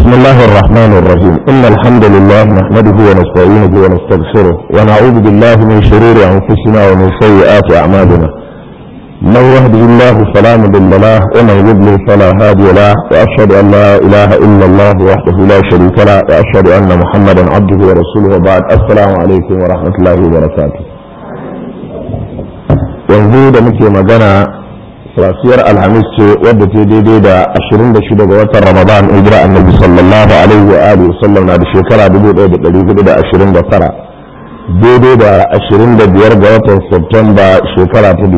بسم الله الرحمن الرحيم إن الحمد لله نحمده ونستعينه ونستغفره ونعوذ بالله من شرور أنفسنا ومن سيئات أعمالنا من يهده الله فلا مضل له ومن يضلل فلا هادي له وأشهد أن لا إله إلا الله وحده لا شريك له وأشهد أن محمدا عبده ورسوله وبعد السلام عليكم ورحمة الله وبركاته yanzu da muke magana safiyar alhamis ce wadda ta daidai da 26 ga watan ramadan hijira annabi sallallahu alaihi wa alihi sallam na da shekara 1429 daidai da 25 ga watan septemba shekara ta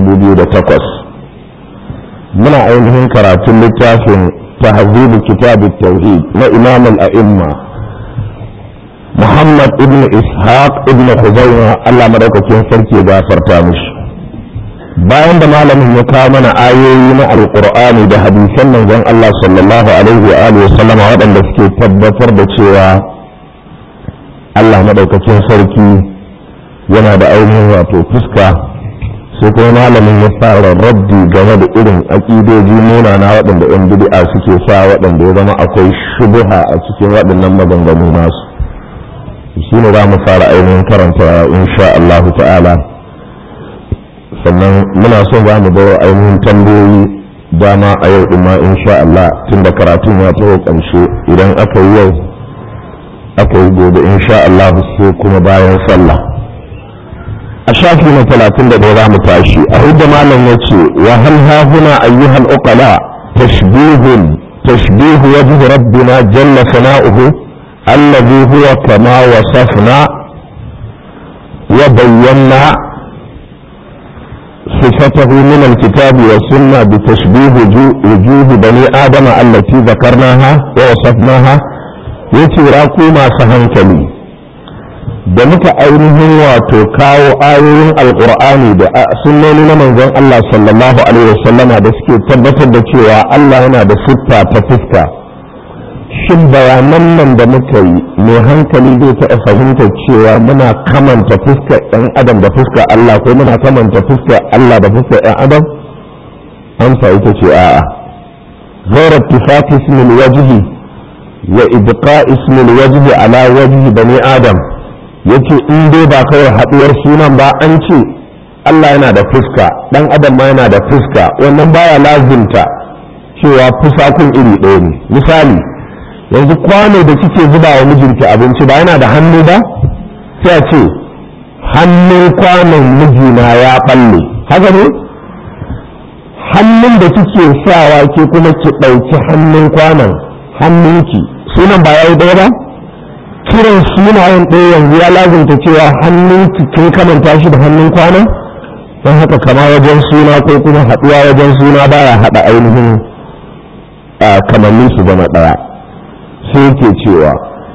2008 muna ainihin karatun littafin tahzibu kitab tauhid na imam al-a'imma muhammad ibn ishaq ibn khuzaimah Allah madaukakin sarki ya gafarta mishi bayan da malamin ya kawo mana ayoyi na alkur'ani da hadisan manzon Allah sallallahu alaihi wa alihi wasallama waɗanda suke tabbatar da cewa Allah madaukakin sarki yana da ainihin wato fuska sai kuma malamin ya fara raddi game da irin aƙidoji munana waɗanda yan bid'a suke sa waɗanda ya zama akwai shubuha a cikin waɗannan maganganu nasu shine za mu fara ainihin karanta insha Allah ta'ala sannan muna son za mu bawa ainihin tambayoyi dama a yau ɗin ma insha Allah tun da karatun ya taho ƙarshe idan aka yi yau aka yi gobe insha Allah sai kuma bayan sallah a shafi na talatin da ɗaya za mu tashi a hudda malam ya ce wa hal hahuna ayyuhal uqala tashbihun tashbihu wajhi rabbina jalla sana'uhu alladhi huwa kama wasafna wa bayyana صفته من الكتاب والسنة بتشبيه وجوه بني آدم التي ذكرناها ووصفناها يتراكو ما سهنكلي da muka ainihin wato kawo ayoyin alkur'ani da sunnoni na manzon Allah sallallahu alaihi wasallama da suke tabbatar da cewa Allah yana da siffa ta fuska shin bayanan nan da muka yi mai hankali zai taɓa fahimtar cewa muna kamanta fuskar ɗan adam da fuskar Allah ko muna kamanta fuskar Allah da fuskar ɗan adam amsa ita ce a'a غير اتفاق اسم الوجه وإبقاء اسم الوجه على وجه بني آدم yace in dai ba kawai haɗuwar sunan ba an ce Allah yana da fuska ɗan adam ma yana da fuska wannan baya lazimta cewa fusakun iri ɗaya ne misali yanzu kwano da kike zuba wa mijinki abinci ba yana da hannu ba sai a ce hannun kwanon mijina ya balle haka ne hannun da kike sawa ke kuma ki ɗauki hannun kwanon hannunki sunan ba ya yi ɗaya ba kiran sunayen ɗaya yanzu ya lazimta cewa hannunki kin kamanta shi da hannun kwanon don haka kama wajen suna ko kuma haɗuwa wajen suna baya haɗa ainihin kamannin su zama ɗaya sai yake cewa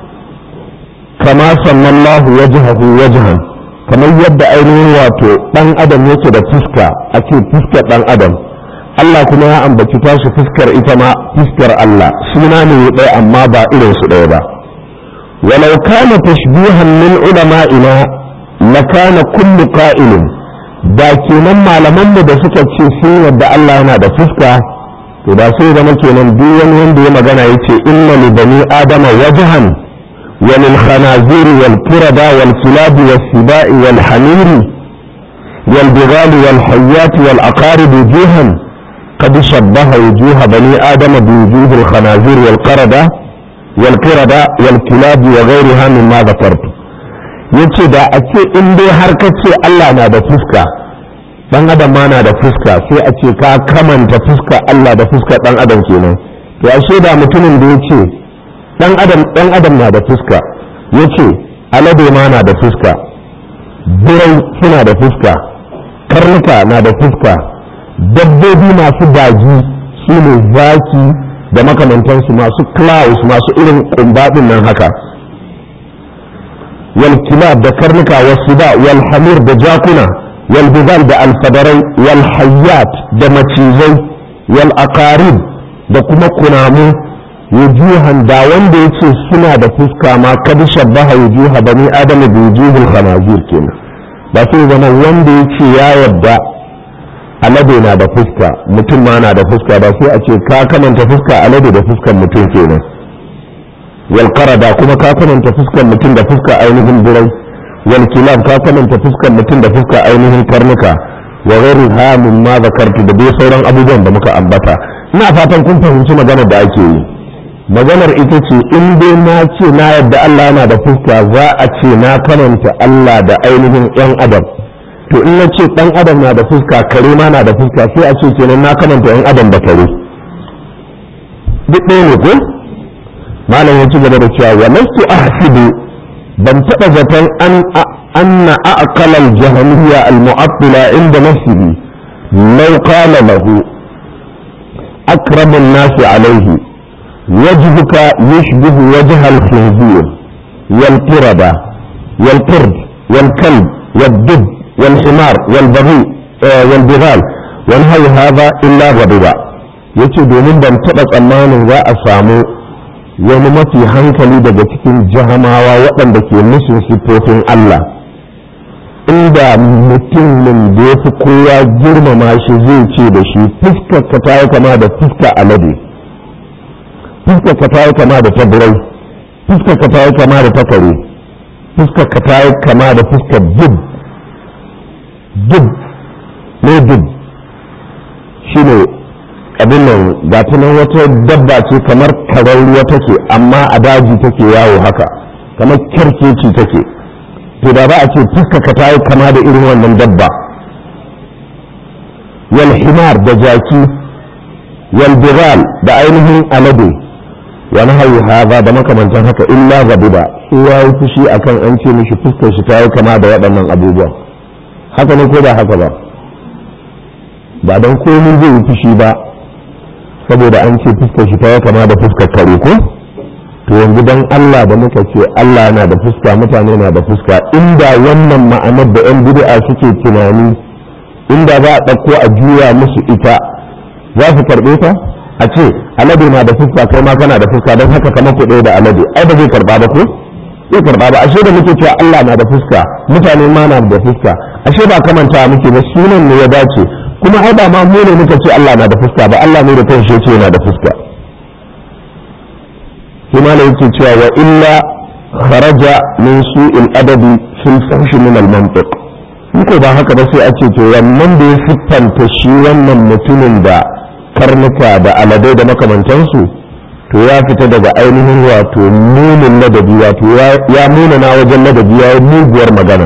kama sallallahu wajhahu wajhan kamar yadda ainihin wato dan adam yake da fuska ake fuskar dan adam Allah kuma ya ambaci tashi fuskar ita ma fuskar Allah suna ne ɗaya amma ba irin su ɗaya ba walau kana tashbihan min ulama'ina lakana kullu qa'ilin da kenan malaman mu da suka ce sun yadda Allah yana da fuska to da sai zama kenan duk wani wanda ya magana yace inna li bani adama wajhan wa lil khanazir wal qirada wal kilab was sibai wal hamir wal bighal wal hayyat wal aqarib wujuhan قد شبه وجوه بني آدم بوجوه الخنازير والقردة والقردة والكلاب وغيرها مما ذكرت yace da a ce in dai har ka ce Allah na da fuska dan adam ma na da fuska sai a ce ka kamanta fuska Allah da fuska dan adam kenan to ashe da mutumin da yace dan adam dan adam na da fuska yace alade ma na da fuska birai suna da fuska karnuka na da fuska dabbobi masu daji su ne zaki da makamantansu masu claus masu irin kumbadin nan haka wal kilab da karnuka wasu da wal hamir da jakuna والبذال ده الفدري والحيات ده مچيزي والأقارب ده كما كنامو وجوها دا wanda yace suna da fuska ma kad shabbaha wujuha bani adam bi wujuhil khanazir kenan ba sai zama wanda yace ya yadda alade na da fuska mutum ma na da fuska ba sai a ce ka kamanta fuska alade da fuskan mutum kenan wal qarada kuma ka kamanta fuskar mutum da fuskar ainihin birai wal kilab ka kamanta fuskar mutum da fuskar ainihin karnuka wa ghairu ha ma zakartu da dai sauran abubuwan da muka ambata ina fatan kun fahimci maganar da ake yi maganar ita ce in dai na ce na yadda Allah yana da fuska za a ce na kamanta Allah da ainihin yan adam to in na ce dan adam na da fuska kare ma na da fuska sai a ce kenan na kamanta yan adam da kare duk ɗaya ne ko malam ya ci gaba da cewa wa lastu ahsibu ban taɓa zaton an anna aqala al-jahmiyya al-mu'attila inda nafsihi law qala lahu akramu an-nas alayhi وجهك يشبه وجه الخنزير والقردة والقرد والكلب والدب والحمار والبغي آه والبغال ونهي هذا إلا غضبا yace domin ban taɓa tsammanin za a samu wani mafi hankali daga cikin jahamawa waɗanda ke musun siffofin Allah inda mutumin da ya fi kowa girmama shi zai ce da shi fuskar ka ta yi kama da fuska alade fuskar ka ta yi kama da ta birai fuskar ka ta yi kama da ta kare fuskar ka ta yi kama da fuskar dub dub ne dub shi ne abin nan ga nan wata dabba ce kamar karar ruwa take amma a daji take yawo haka kamar kyarkeci take to da ba a ce fuskar ka ta yi kama da irin wannan dabba wal himar da jaki wal bigal da ainihin alade wani hayu haza da makamantan haka illa gabuda sai ya yi fushi akan an ce mishi fuskar shi ta yi kama da waɗannan abubuwan haka ne ko ba haka ba ba don komai zai yi fushi ba saboda an ce fuskar shi ta yi kama da fuskar kare ko to yanzu don Allah da muka ce Allah na da fuska mutane na da fuska inda wannan ma'anar da 'yan bid'a suke tunani inda za a ɗauko a juya musu ita za su karɓe ta a ce alade na da fuska kai ma kana da fuska don haka kamar ku da alade ai ba zai karba ba ko zai karba ba ashe da muke cewa Allah na da fuska mutane ma na da fuska ashe ba kamanta muke ba sunan ne ya dace kuma ai ba ma mu ne muka ce Allah na da fuska ba Allah ne da kanshi ce yana da fuska kuma ne yake cewa wa illa kharaja min su'il adabi fil fahsh min al mantiq ko ba haka ba sai a ce to wannan da ya siffanta shi wannan mutumin da karnuka da aladai da makamantansu to ya fita daga ainihin wato nunin ladabi wato ya nuna na wajen ladabi ya yi muguwar magana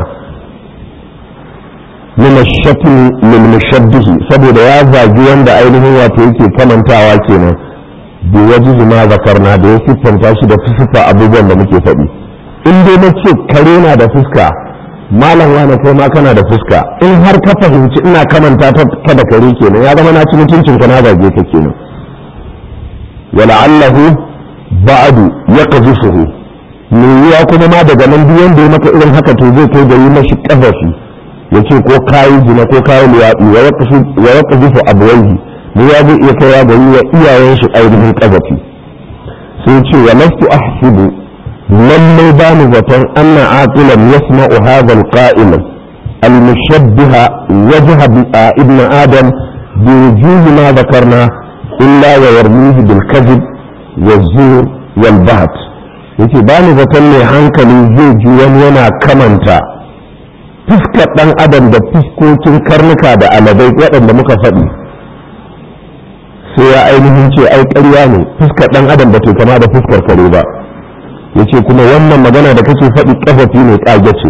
min shafin lil mushabbihi saboda ya zagi wanda ainihin wato yake kamantawa kenan bi wajihi ma zakarna da ya siffanta shi da siffa abubuwan da muke faɗi in dai na ce kare na da fuska malam wani kai ma kana da fuska in har ka fahimci ina kamanta ta da kare kenan ya zama na ci mutuncin ka na zage ta kenan wala'allahu ba'du yaqdhufuhu me ya kuma ma daga nan duk wanda ya maka irin haka to zai kai da yi mashi kafafi yace ko kayi jina ko kayi liyaɗi wa yaqdhufu abwayhi ne ya zai iya kai da yi wa iyayen shi ainihin kafafi sai ce wa lastu ahsibu lallai ba ni zaton anna aqilan yasma'u hadha al-qa'il al-mushabbiha wajha ibn adam bi wujuh ma dhakarna illa wa yarmihi bil kadhib waz-zur wal baht yace ba ni zaton mai hankali zai ji wani yana kamanta fuskar dan adam da fuskokin karnuka da aladai waɗanda muka faɗi sai ya ainihin ce ai ƙarya ne fuskar dan adam ba ta kama da fuskar kare ba yace kuma wannan magana da kake faɗi ƙafafi ne ƙage ce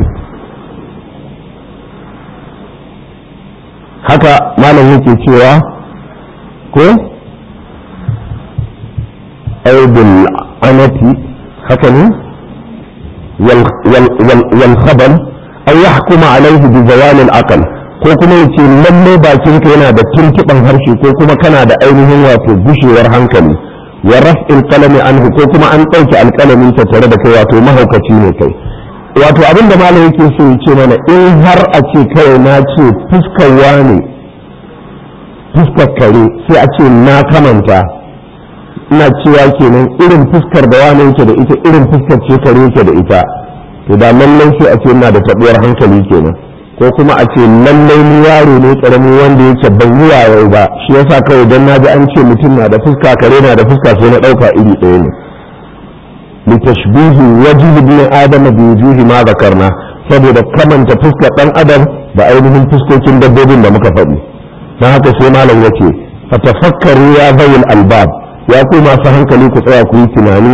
haka malam yake cewa ko aibul anati haka ne wal khabal aw yahkuma alaihi bi zawal al aql ko kuma yace lalle bakinka yana da tuntuban harshe ko kuma kana da ainihin wato gushewar hankali wa raf'il qalami anhu ko kuma an ɗauke alƙalamin ta tare da kai wato mahaukaci ne kai wato abinda malam yake so ya ce mana in har a ce kai na ce fuskar wane fuskar kare sai a ce na kamanta ina cewa kenan irin fuskar da wane yake da ita irin fuskar ce kare yake da ita to da lallai sai a ce ina da taɓuwar hankali kenan ko kuma a ce lallai ni yaro ne karami wanda yake ban yi wayo ba shi yasa kawai dan na ji an ce mutum na da fuska kare na da fuska sai na ɗauka iri ɗaya ne litashbihi wajhi ibn adam bi wujuhi ma zakarna saboda kamanta fuskar dan adam da ainihin fuskokin dabbobin da muka faɗi don haka sai malam yace fatafakkaru ya bayil albab ya ku masu hankali ku tsaya ku yi tunani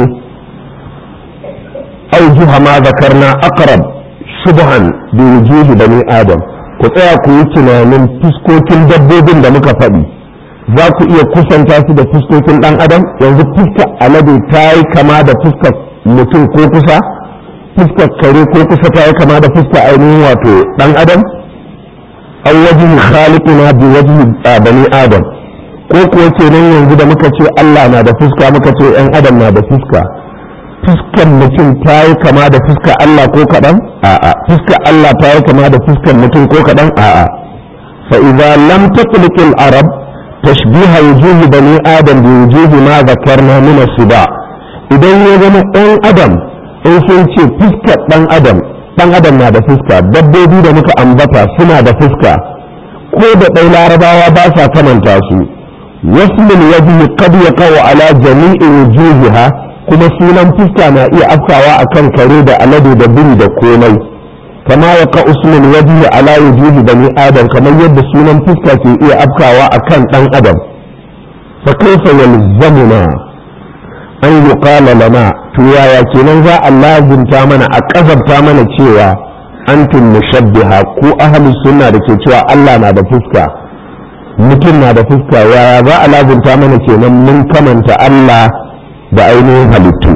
aujuha ma zakarna aqrab shubhan bi wujuhi bani adam ku tsaya ku yi tunanin fuskokin dabbobin da muka faɗi za ku iya kusanta su da fuskokin ɗan adam yanzu fuskar alade ta yi kama da fuskar mutum ko kusa fuskar kare ko kusa ta yi kama da fuskar ainihin wato ɗan adam an wajen khaliquna bi wajhi bani adam ko kuwa kenan yanzu da muka ce Allah na da fuska muka ce ɗan adam na da fuska fuskar mutum ta yi kama da fuskar Allah ko kaɗan a'a fuskar Allah ta yi kama da fuskar mutum ko kaɗan a'a fa idza lam tatliq al arab tashbiha wujuh bani adam bi wujuh ma zakarna min as-siba idan ya zama ɗan adam in sun ce fuskar ɗan adam ɗan adam na da fuska dabbobi da muka ambata suna da fuska ko da ɗai larabawa ba sa kamanta su wasmul wajhi qad yaqau ala jami'i wujuhiha kuma sunan fuska na iya afkawa akan kare da alade da biri da komai kama ya ka usman wajihi ala wujuhi bani adam kamar yadda sunan fuska ke iya afkawa akan dan adam fa kaifa yalzamuna an yuqala lana to yaya kenan za a lazimta mana a kazabta mana cewa antum mushabbiha ko ahli sunna da ke cewa Allah na da fuska mutum na da fuska yaya za a lazimta mana kenan mun kamanta Allah da ainihin halittu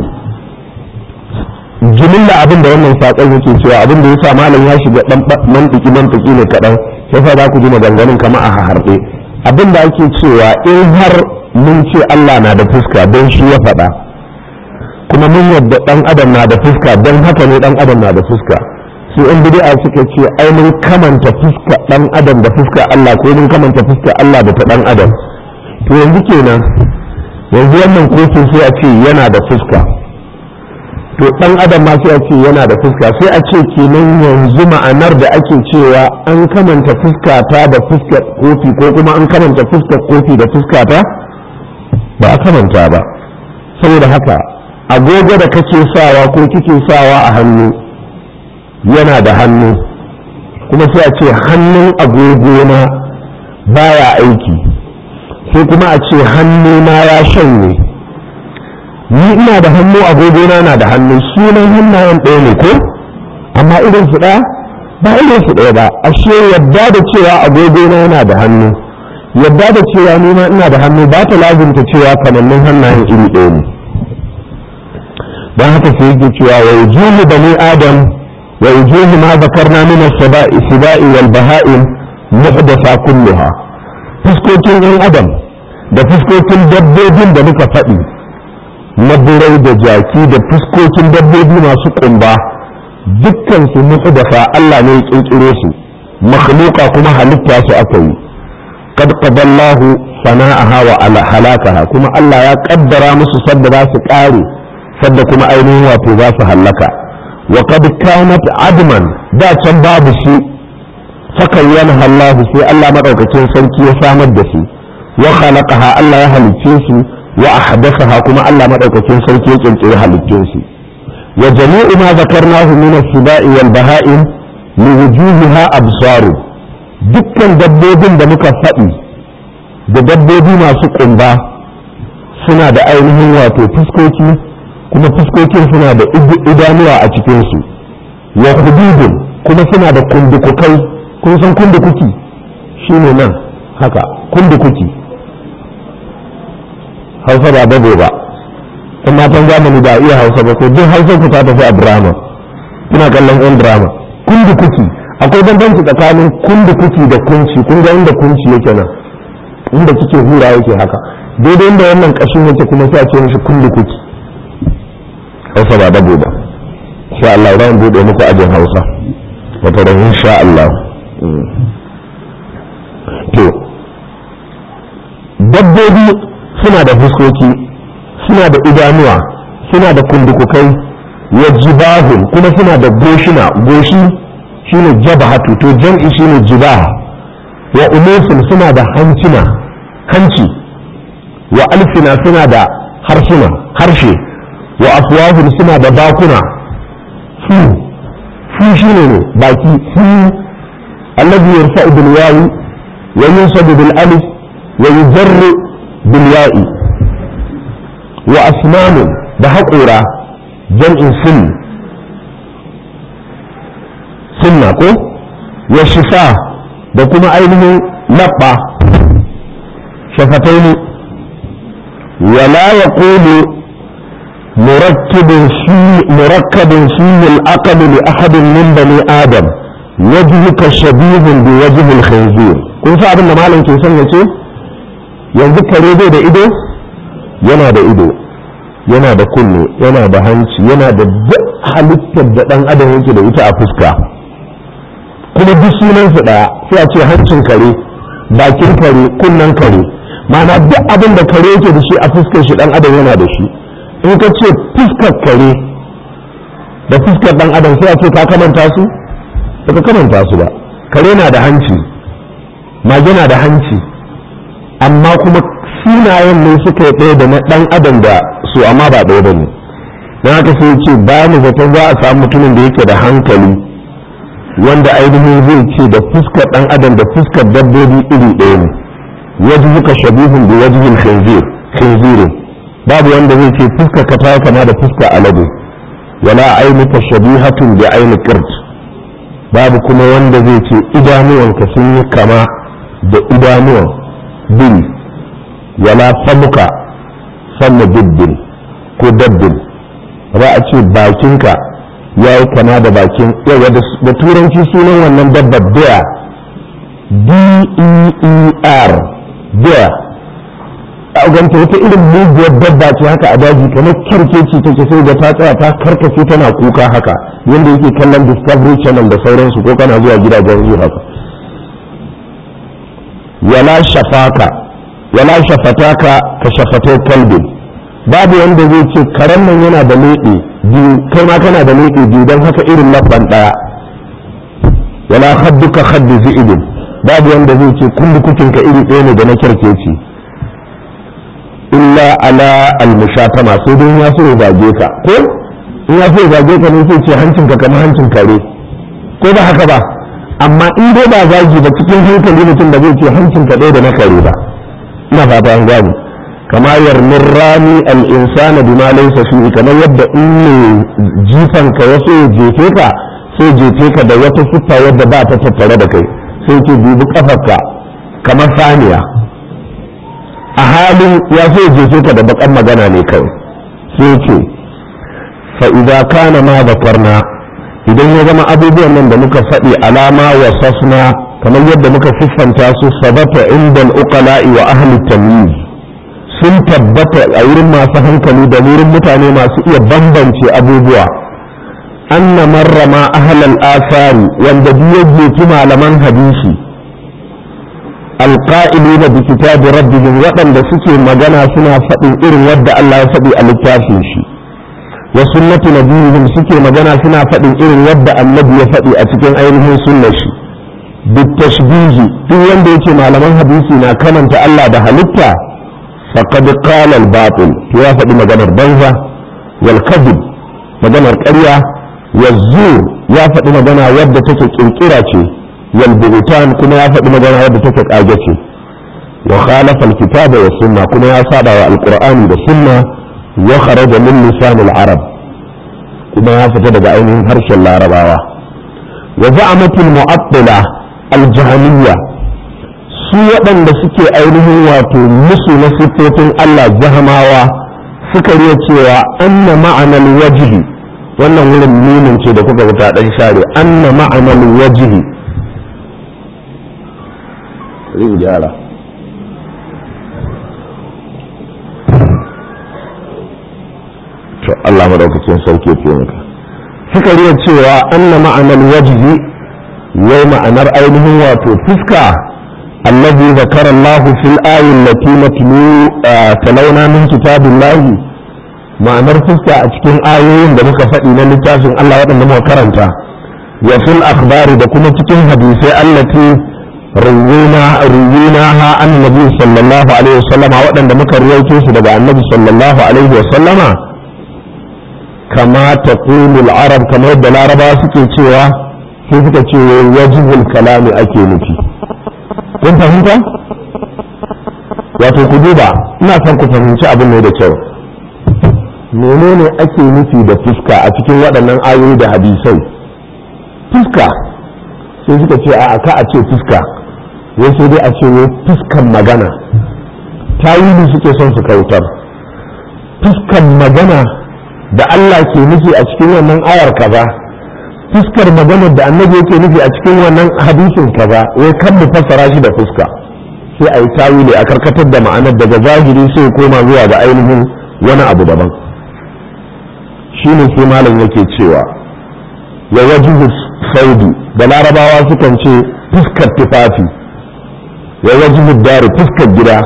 jimilla abin da wannan saƙon yake cewa abin da ya sa malam ya shiga ɗan mantiki mantiki ne kaɗan sai fa za ku ji maganganun kama a harɗe abin da ake cewa in har mun ce Allah na da fuska don shi ya faɗa kuma mun yadda ɗan adam na da fuska don haka ne ɗan adam na da fuska sai in bid'a suka ce ai mun kamanta fuska ɗan adam da fuska Allah ko mun kamanta fuska Allah da ta ɗan adam to yanzu kenan yanzu wannan kofin sai a ce yana da fuska to dan adam ma sai a ce yana da fuska sai a ce kenan yanzu ma'anar da ake cewa an kamanta fuska ta da fuskar kofi ko kuma an kamanta fuskar kofi da fuska ta ba a kamanta ba saboda haka agogo da kake sawa ko kike sawa a hannu yana da hannu kuma sai a ce hannun agogo na baya aiki sai kuma a ce hannuna ya shanye ni ina da hannu agogona na da hannu sunan hannayen ɗaya ne ko amma irin su ɗaya ba irin su ɗaya ba ashe yadda da cewa agogona yana da hannu yadda da cewa ni ma ina da hannu ba ta lazimta cewa kamannin hannayen iri ɗaya ne don haka sai yake cewa wa wujuhu bani adam wa wujuhu ma zakarna min as-sibai wal baha'im muhdatha kulluha fuskokin yan adam da fuskokin dabbobin da muka faɗi na birai da jaki da fuskokin dabbobi masu ƙumba dukkan su muhdatha Allah ne ya kirkiro su makhluqa kuma halitta su aka yi qad qadallahu sana'aha wa ala halakaha kuma Allah ya kaddara musu sadda za su ƙare sadda kuma ainihin wato za su hallaka wa qad kanat adman da can babu shi fakayyana Allah sai Allah madaukakin sarki ya samar da su wa khalaqaha Allah ya halicce su wa ahdathaha kuma Allah madaukakin sarki ya kirkiri halittun su wa jami'u ma zakarnahu min as-sibai wal baha'im li wujuhiha absaru dukkan dabbobin da muka faɗi da dabbobi masu ƙumba suna da ainihin wato fuskoki kuma fuskokin suna da idanuwa a cikinsu wa hududun kuma suna da kundukukai kun san kundukuki shine nan haka kundukuki hausa ba dago ba in matan zamani ba iya hausa ba ko duk hausa ku ta tafi a drama kuna kallon yan drama kundukuki akwai bambanci tsakanin kundukuki da kunci kun ga inda kunci yake nan inda kike hura yake haka daidai inda wannan kashin yake kuma sai a ce mishi kundukuki hausa ba dago ba insha Allah ran bude muku ajin hausa wata ran insha Allah to dabbobi suna da fuskoki suna da idanuwa suna da kundukukai wa jibahun kuma suna da goshina goshi shine jabhatu to jam'i shine jibah wa umusun suna da hancina hanci wa alfina suna da harsuna harshe wa afwahum suna da bakuna su su shine ne baki su alladhi yarfa'u bil wawi wa yunsabu bil alif wa yujarru bil ya'i wa asnanu da haƙora jam'in sin sunna ko wa shifa da kuma ainihin labba shafatai wala ya kulu murakkabin fiye al'aqalu li ahadin min bani adam wajhuka shabihun bi wajhil khinzir kun sa abin da malam ke son ya ce yanzu kare bai da ido yana da ido yana da kunne yana da hanci yana da duk halittar da dan adam yake da ita a fuska kuma duk sunansu ɗaya sai a ce hancin kare bakin kare kunnen kare ma'ana duk abin da kare yake da shi a fuskar shi ɗan adam yana da shi in ka ce fuskar kare da fuskar ɗan adam sai a ce ka kamanta su ba ka kamanta su ba kare na da hanci mage na da hanci amma kuma sunayen ne suka yi ɗaya da na ɗan adam da su amma ba ɗaya ba ne don haka sai ce ba ni zaton za a samu mutumin da yake da hankali wanda ainihin zai ce da fuskar dan adam da fuskar dabbobi iri ɗaya ne wajen muka shabihun da wajen khinzirin babu wanda zai ce fuskar ka ta kama da fuskar alade wala ainuka shabihatun da aini qirt babu kuma wanda zai ce idanuwanka sun yi kama da idanuwan bil wala famuka fanna dibbin ko dabbin ba a ce bakinka ya yi kama da bakin yawa da turanci sunan wannan dabbar bear b-e-e-r bear a ganta wata irin muguwar dabba ce haka a daji kamar kyarkeci take sai da ta tsaya ta karkace tana kuka haka yadda yake kallon discovery channel da sauransu ko kana zuwa gidajen zuwa haka wala shafaka wala shafataka ka shafatai kalbin babu wanda zai ce karen nan yana da leɓe biyu kai ma kana da leɓe biyu don haka irin labban ɗaya wala hadduka haddu zi'ibin babu wanda zai ce kullu kukinka iri ɗaya ne da na kyarkeci illa ala almushatama sai dai ya so ya zage ka ko in ya so ya zage ka ne sai ce hancinka kamar hancin kare ko ba haka ba amma in dai ba zagi ba cikin hankali mutum da zai ce hancinka ɗaya da na kare ba ina fata an gane kama yarmin rami al'insana bima laysa fihi kamar yadda in ne jifan ka ya so ya jefe ka sai jefe ka da wata siffa yadda ba ta tattare da kai sai ce dubi kafarka kamar saniya a halin ya so ya jefe ka da bakan magana ne kawai sai ce fa'iza kana ma bakarna idan ya zama abubuwan nan da muka faɗi alama wa sasna kamar yadda muka siffanta su sabata inda al'uqala'i wa ahli tamyiz sun tabbata a wurin masu hankali da wurin mutane masu iya bambance abubuwa anna marrama ahlal asari wanda biyu jefi malaman hadisi alqa'ilina bi kitabi rabbihim waɗanda suke magana suna faɗin irin wadda Allah ya faɗi a littafin shi wa sunnati nabiyihim suke magana suna faɗin irin wadda annabi ya faɗi a cikin ainihin sunnar shi bitashbihi duk wanda yake malaman hadisi na kamanta Allah da halitta faqad qala al-batil to ya faɗi maganar banza wal kadhib maganar ƙarya wazzur ya faɗi magana wadda take kirkira ce wal buhtan kuma ya faɗi magana wadda take kage ce wa khalafa al-kitaba wa sunna kuma ya saba wa al-qur'ani da sunna wa kharaja min lisan al-arab kuma ya fita daga ainihin harshen larabawa wa za'amat al-mu'attila al-jahmiyya su waɗanda suke ainihin wato musu na siffofin Allah jahamawa suka riya cewa anna ma'anar wajihi wannan wurin nunin ce da kuka wuta ɗan share anna ma'anar wajihi rin gyara to Allah madaukakin sauke ke maka suka riya cewa anna ma'anar wajihi wai ma'anar ainihin wato fuska الذي ذكر الله في الآية التي نتلو تلونا من كتاب الله ما نرفزك أتكين آيين da muka faɗi na littafin Allah waɗanda muka karanta wa fil akhbari da kuma cikin hadisai allati ruwina ruwina ha annabi sallallahu alaihi wasallam waɗanda muka riwayo su daga annabi sallallahu alaihi wasallama kama ta arab kamar yadda larabawa suke cewa sai suka ce wajibul kalami ake nufi kun fahimta wato ku duba ina son ku fahimci abin ne da kyau menene ake nufi da fuska a cikin waɗannan ayoyi da hadisai fuska sai suka ce a ka a ce fuska wai sai dai a ce wai fuskan magana tawili suke son su kautar fuskan magana da Allah ke nufi a cikin wannan ayar kaza fuskar maganar da annabi yake nufi a cikin wannan hadisin kaza wai kan mu fassara shi da fuska sai a yi tawili a karkatar da ma'anar daga zahiri sai koma zuwa ga ainihin wani abu daban shine sai malam yake cewa ya wajibu saudi da larabawa sukan ce fuskar tufafi ya wajibu dari fuskar gida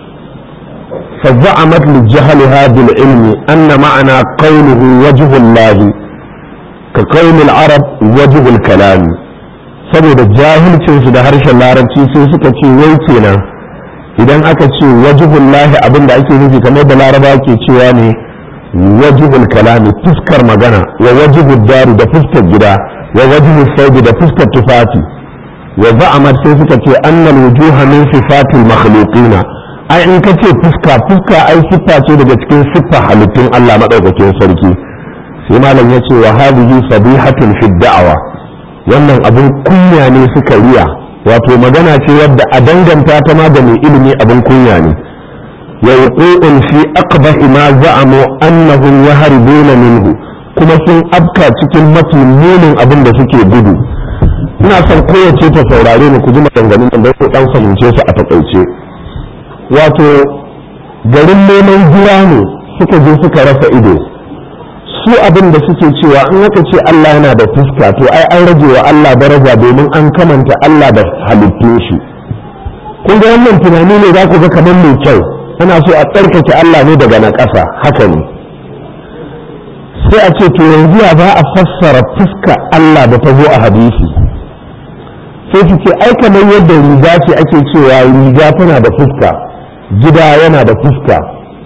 فزعمت لجهلها بالعلم أن معنى قوله وجه الله كقول العرب وجه الكلام saboda jahilcinsu da harshen larabci sai suka ce wai kenan idan aka ce wajibul lahi abin da ake nufi kamar da laraba ke cewa ne wajibul kalami fuskar magana wa wajibul dari da fuskar gida wa wajibul saudi da fuskar tufafi wa za'amat sai suka ce annal wujuha min sifatil makhluqina ai in ka ce fuska fuska ai siffa ce daga cikin siffa halittun Allah madaukakin sarki sai malam ya ce wa hadhihi sabihatun fi da'awa wannan abun kunya ne suka riya wato magana ce wadda a danganta ta ma da mai ilimi abun kunya ne wa wuqu'un fi aqbahi ma za'amu annahum yahribuna minhu kuma sun afka cikin mafi munin abin da suke gudu ina son kowace ta saurare ni ku ji maganganun da ku dan fahimce su a takaice wato garin neman jira ne suka je suka rasa ido su abin da suke cewa in aka ce Allah yana da fuska to ai an rage wa Allah daraja domin an kamanta Allah da halittun shi kun ga wannan tunani ne za ku ga kamar mai kyau ana so a tsarkake Allah ne daga na ƙasa haka ne sai a ce to yanzu ya za a fassara fuska Allah da ta zo a hadisi sai su ce ai kamar yadda riga ce ake cewa riga tana da fuska gida yana da fuska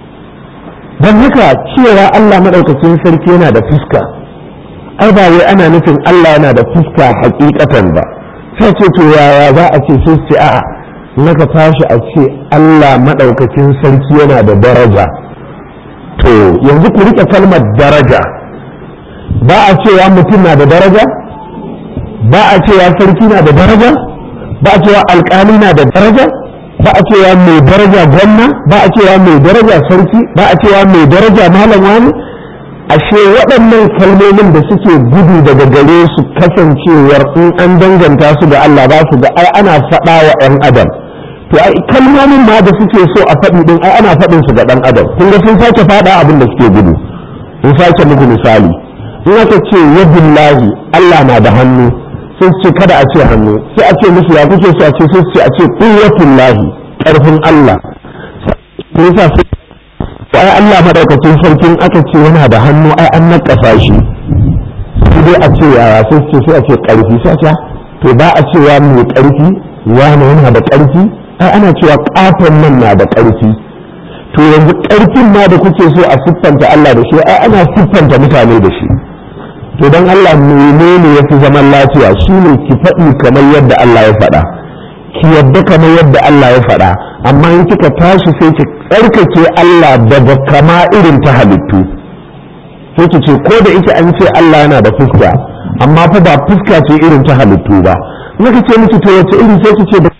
don haka cewa Allah maɗaukacin sarki yana da fuska ai ba wai ana nufin Allah yana da fuska hakikatan ba sai ce to yaya za a ce sai ce a'a naka tashi a ce Allah maɗaukacin sarki yana da daraja to yanzu ku rike kalmar daraja ba a cewa mutum na da daraja ba a cewa sarki na da daraja ba a cewa alƙali na da daraja ba a cewa mai daraja gwamna ba a cewa mai daraja sarki ba a cewa mai daraja malam wani ashe waɗannan kalmomin da suke gudu daga gare su kasancewar in an danganta su da Allah ba su da ai ana faɗa wa ɗan adam to ai kalmomin ma da suke so a faɗi din ai ana faɗin su ga ɗan adam kun ga sun sake faɗa abin da suke gudu in sake muku misali in aka ce yadullahi Allah na da hannu sai su ce kada a ce hannu sai a ce musu ya kuke su a ce sai su ce a ce quwwatul lahi karfin Allah sai yasa sai ai Allah madaukakin sarkin aka ce yana da hannu ai an nakasa shi sai dai a ce yaya sai su ce sai a ce karfi sai a ce to ba a cewa mai karfi wani yana da karfi ai ana cewa katon nan na da karfi to yanzu karfin ma da kuke so a siffanta Allah da shi ai ana siffanta mutane da shi to don Allah menene ya fi zaman lafiya shi ne ki faɗi kamar yadda Allah ya faɗa ki yadda kamar yadda Allah ya faɗa amma in kika tashi sai ki tsarkake Allah daga kama irin ta halittu sai ki ce ko da ita an ce Allah yana da fuska amma fa ba fuska ce irin ta halittu ba naka ce miki to wace iri sai ki ce da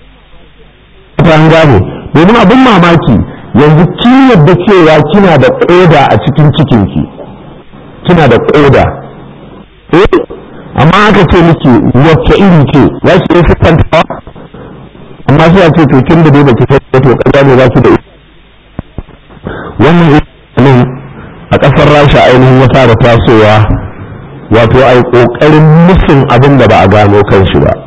an gane domin abin mamaki yanzu kin yadda cewa kina da ƙoda a cikin cikinki kina da ƙoda eh amma aka ce miki wacce iri ce za ki iya siffantawa amma sai a ce to kin da dai baki sai to kaza ne za ki da wannan ilimin a ƙasar rasha ainihin ya fara tasowa wato ai ƙoƙarin musun abin da ba a gano kan shi ba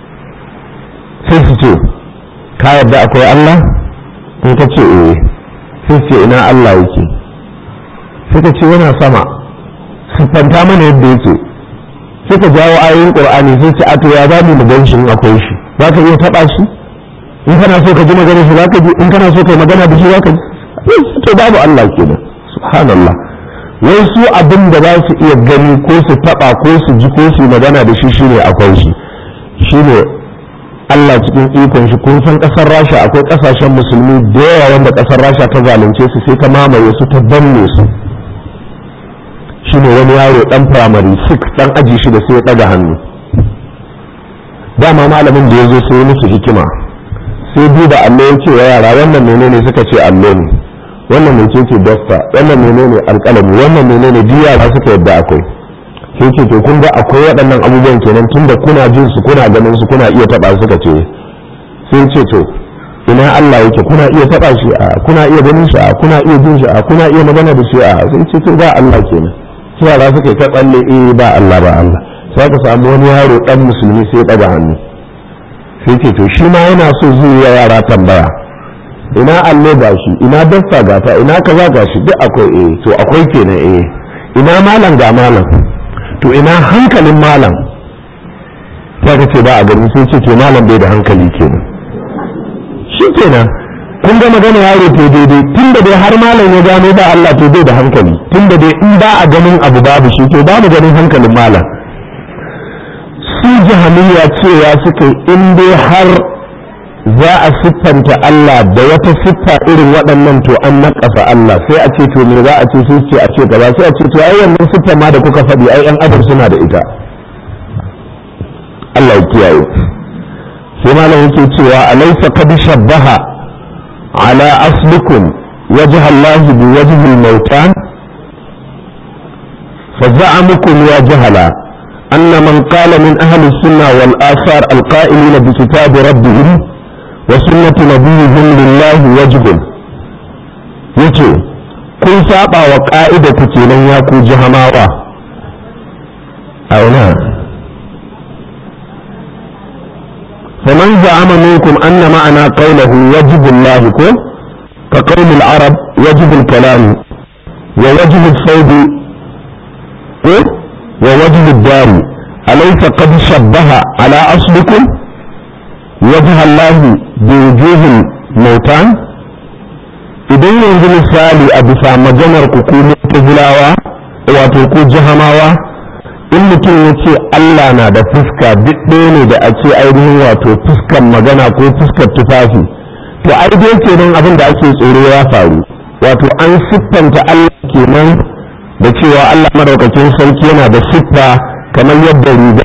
sai su ce ka yarda akwai Allah in ka ce eh sai su ce ina Allah yake sai ka ce yana sama siffanta mana yadda yake sai ka jawo ayoyin qur'ani sai ce ato ya zamu mu gan shi in akwai shi za ka iya taba shi in kana so ka ji magana shi za ka ji in kana so ka yi magana da shi za ka ji to babu Allah kenan subhanallah wai su abin da za su iya gani ko su taba ko su ji ko su magana da shi shine akwai shi shine Allah cikin ikon shi kun san kasar Rasha akwai kasashen musulmi da yawa wanda kasar Rasha ta zalunce su sai ta mamaye su ta danne su shine wani yaro dan primary 6 dan aji shi da sai ya daga hannu dama malamin da ya zo sai musu hikima sai duba allo ya ce wa yara wannan menene suka ce allo ne wannan mai ce dasta wannan menene alƙalami wannan menene duk yara suka yadda akwai sai ce to kun ga akwai waɗannan abubuwan kenan tunda kuna jin su kuna ganin su kuna iya taɓa suka ce sai ce to ina Allah yake kuna iya taɓa shi a kuna iya ganin shi a kuna iya jin shi a kuna iya magana da shi a sai ce to ba Allah kenan sai yara suka yi ta tsalle eh ba Allah ba Allah sai ka samu wani yaro dan musulmi sai ya ɗaga hannu sai ce to shi ma yana so zai yi yara tambaya ina allo ga shi ina dasta ga ta ina kaza ga shi duk akwai eh to akwai kenan eh ina malam ga malam to ina hankalin malam sai ka ce ba a gani sai ce to malam bai da hankali kenan shi kenan kun ga magana yaro to daidai tunda dai har malam ya gano ba Allah to bai da hankali tunda dai in ba a ganin abu babu shi to babu ganin hankalin malam su jahamiya cewa suka in dai har za a siffanta Allah da wata siffa irin waɗannan to an naƙasa Allah sai a ce to me za a ce sai ce a ce gaba sai a ce to ai wannan siffa ma da kuka faɗi ai ɗan adam suna da ita Allah ya kiyaye sai malam yake cewa alaysa qad shabbaha ala aslikum wajh Allah bi wajh al-mawtan فزعمكم يا جهلا أن من قال من أهل السنة والآثار القائلين بكتاب ربهم وسنة نبيهم لله وجه يتو كن سابع وقائدة كتيلن ياكو جهماوة أو نعم فمن زعم منكم أن معنى قوله وجب الله كو كقول العرب وجب الكلام ووجب الصوب ووجه الدار أليس قد شبه على أصلكم وجه الله بوجوه الموتان idan yanzu misali a bisa maganar ku ku mutazilawa wato ku jahamawa in mutum ya ce Allah na da fuska duk ɗaya ne da a ce ainihin wato fuskan magana ko fuskar tufafi to ai dai kenan abin da ake tsoro ya faru wato an siffanta Allah kenan da cewa Allah madaukakin sarki yana da siffa kamar yadda riga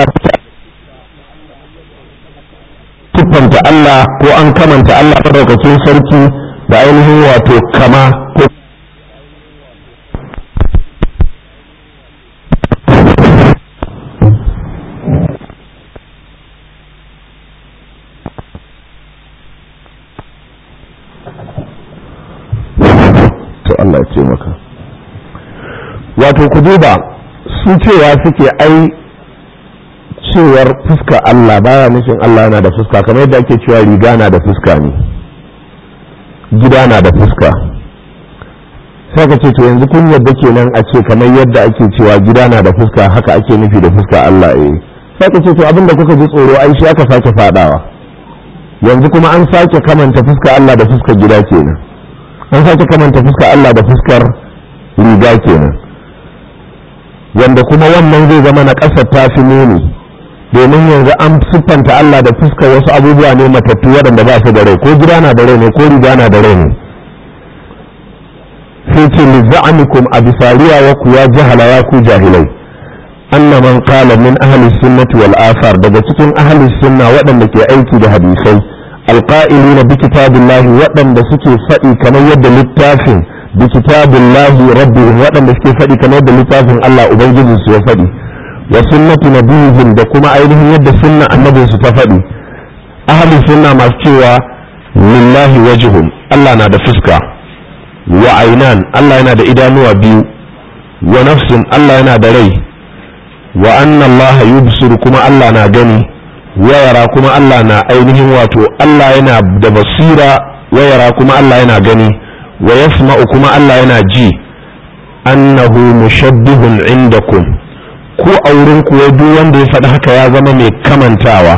siffanta Allah ko an kamanta Allah madaukakin sarki da ainihin wato kama ko to Allah ya ce maka wato ku duba su cewa suke ai cewar fuska Allah baya nufin Allah yana da fuska kamar yadda ake cewa riga na da fuska ne gida na da fuska sai ka ce to yanzu kun yadda kenan a ce kamar yadda ake cewa gida na da fuska haka ake nufi da fuska Allah eh sai ka ce to abinda kuka ji tsoro ai shi aka sake fadawa yanzu kuma an sake kamanta fuska Allah da fuskar gida kenan an sake kamanta fuskar Allah da fuskar riga kenan wanda kuma wannan zai zama na ƙasar ta fi muni domin yanzu an siffanta Allah da fuskar wasu abubuwa ne matattu waɗanda ba su da rai ko gida na da rai ne ko riga na da rai ne sai ce li za'amikum a bisariya wa ku ya jahala ya ku jahilai anna man qala min ahli sunnati wal athar daga cikin ahli sunna waɗanda ke aiki da hadisai alqa'ilina bi kitabillahi waɗanda suke faɗi kamar yadda littafin bi kitabillahi rabbihim waɗanda suke faɗi kamar yadda littafin Allah ubangijin su ya faɗi wa sunnati nabiyihim da kuma ainihin yadda sunna annabin su ta faɗi ahli sunna masu cewa lillahi wajhun Allah na da fuska wa ainan Allah yana da idanuwa biyu wa nafsun Allah yana da rai wa anna Allah yubsiru kuma Allah na gani wayara kuma Allah na ainihin wato Allah yana da basira wayara kuma Allah yana gani wa yasma'u kuma Allah yana ji annahu mushabbihun indakum ko a wurin ku duk wanda ya faɗi haka ya zama mai kamantawa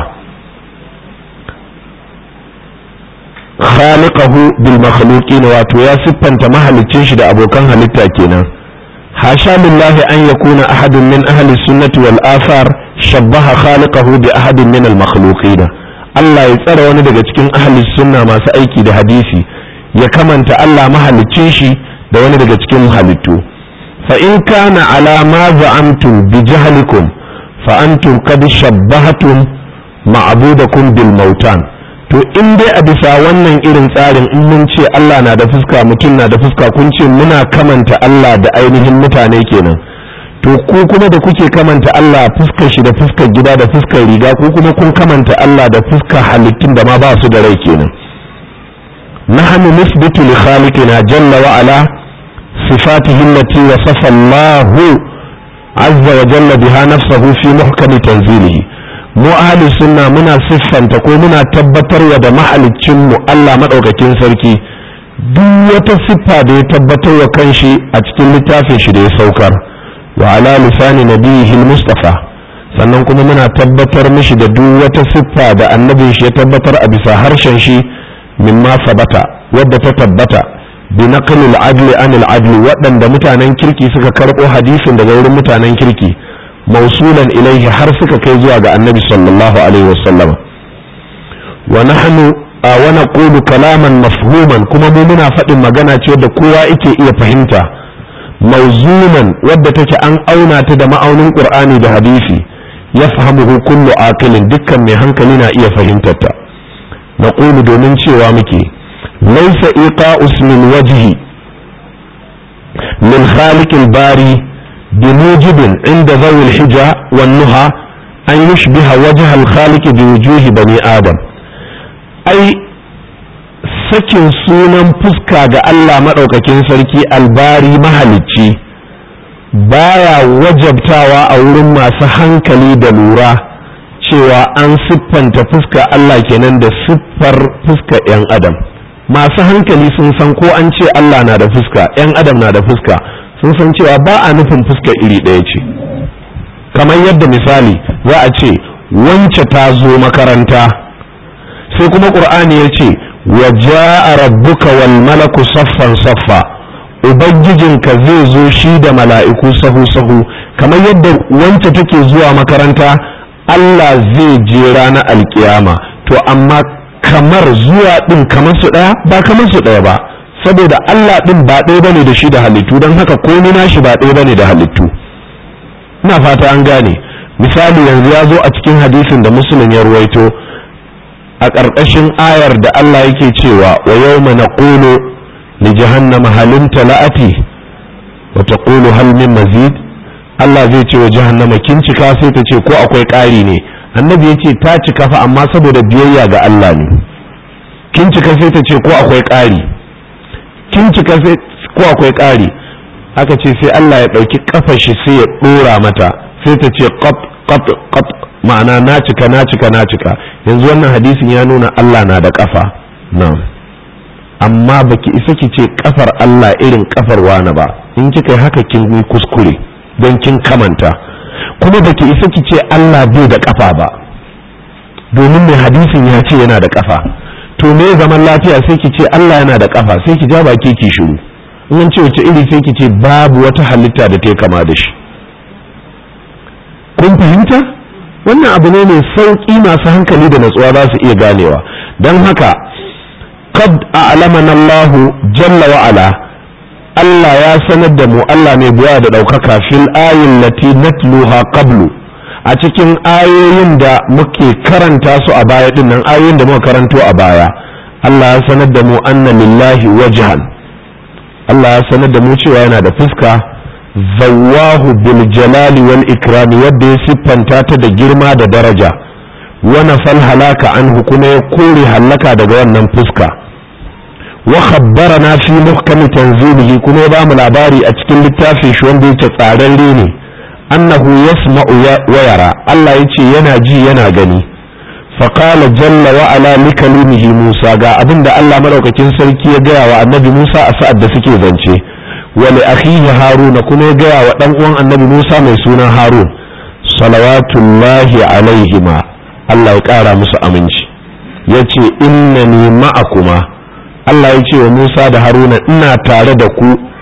khaliqahu bil makhluqin wato ya siffanta mahalicin shi da abokan halitta kenan hasha lillahi an yakuna ahadun min ahli sunnati wal athar shabbaha khaliqahu bi ahadin min al makhluqin Allah ya tsara wani daga cikin ahli sunna masu aiki da hadisi ya kamanta Allah mahaliccin shi da wani daga cikin halittu fa in kana ala ma za'amtum bi jahlikum fa antum qad shabbahatum ma'budakum bil mautan to in dai a bisa wannan irin tsarin in mun ce Allah na da fuska mutum na da fuska kun ce muna kamanta Allah da ainihin mutane kenan to ku kuma da kuke kamanta Allah fuskar shi da fuskar gida da fuskar riga ku kuma kun kamanta Allah da fuskar halittun da ma ba su da rai kenan nahnu nisbitu li khaliqina jalla wa ala sifatihi allati wasafa Allah azza wa jalla biha nafsuhu fi muhkami tanzilihi mu ahli sunna muna siffanta ko muna tabbatarwa da mahaliccin mu Allah madaukakin sarki duk wata siffa da ya tabbatar wa kanshi a cikin littafin shi da ya saukar wa ala lisani nabiyihi mustafa sannan kuma muna tabbatar mishi da duk wata siffa da annabin shi ya tabbatar a bisa harshen shi mimma sabata wadda ta tabbata bi naqlil adli anil adli waɗanda mutanen kirki suka karɓo hadisin daga wurin mutanen kirki موصولا إليه حرفك كي زواج النبي صلى الله عليه وسلم ونحن ونقول كلاما مفهوما كما ممنا فإن مغانا تيود كوا إكي إيا فهمتا موزونا ودتك أن أونا تدى مأون القرآن ده حديثي يفهمه كل عاقل دكا من هنكلنا إيا فهمتتا نقول دومين وامكي ليس إيقاء اسم الوجه من خالق الباري بموجب عند ذوي الحجة والنهى أن يشبه وجه الخالق بوجوه بني آدم أي sakin sunan fuska ga Allah maɗaukakin sarki albari mahalicci baya wajabtawa a wurin masu hankali da lura cewa an siffanta fuska Allah kenan da siffar fuska 'yan adam masu hankali sun san ko an ce Allah na da fuska 'yan adam na da fuska sun san cewa ba a nufin fuska iri ɗaya ce kamar yadda misali za a ce wance ta zo makaranta sai kuma ƙur'ani ya ce wa ja'a rabbuka wal malaku saffan saffa ubangijinka zai zo shi da mala'iku sahu sahu kamar yadda wance take zuwa makaranta Allah zai je ranar alkiyama to amma kamar zuwa ɗin kamar su ɗaya ba kamar su ɗaya ba saboda Allah ɗin ba ɗaya bane da shi da halittu don haka komai nashi ba ɗaya bane da halittu ina fata an gane misali yanzu ya zo a cikin hadisin da musulun ya ruwaito a ƙarƙashin ayar da Allah yake cewa wa yawma naqulu li jahannama halim tala'ati wa taqulu hal min mazid Allah zai ce wa jahannama kin cika sai ta ce ko akwai ƙari ne annabi ya ce ta cika fa amma saboda biyayya ga Allah ne kin cika sai ta ce ko akwai ƙari kin cika sai ko akwai ƙari aka ce sai Allah ya ɗauki ƙafar shi sai ya ɗora mata sai ta ce qat qat qat ma'ana na cika na cika na cika yanzu wannan hadisin ya nuna Allah na da ƙafa na amma baki isa ki ce ƙafar Allah irin ƙafar wani ba in kika yi haka kin yi kuskure don kin kamanta kuma baki isa ki ce Allah bai da ƙafa ba domin mai hadisin ya ce yana da ƙafa to me zaman lafiya sai ki ce Allah yana da kafa sai ki ja baki ki shiru in ce wace iri sai ki ce babu wata halitta da ta kama da shi kun fahimta wannan abu ne mai sauƙi masu hankali da natsuwa za su iya ganewa don haka qad a'lamana Allah jalla wa ala Allah ya sanar da mu Allah mai buwa da ɗaukaka fil ayin lati natluha qablu a cikin ayoyin da muke karanta su a baya din nan ayoyin da muka karanto a baya Allah ya sanar da mu anna lillahi wajhan Allah ya sanar da mu cewa yana da fuska zawahu bil jalali wal ikrami wadda ya siffanta ta da girma da daraja wa nafal halaka anhu kuma ya kore halaka daga wannan fuska wa khabbarana fi muhkami tanzilihi kuma ya bamu labari a cikin littafin shi wanda yake tsararre ne annahu yasma'u wa yara Allah yace yana ji yana gani faqala jalla wa ala likalimihi Musa ga abinda Allah madaukakin sarki ya gaya wa annabi Musa a sa'ad da suke zance wa li akhihi Haruna kuma ya gaya wa dan uwan annabi Musa mai suna Harun salawatullahi alaihima Allah ya kara musu aminci yace innani ma'akuma Allah ya ce wa Musa da Haruna ina tare da ku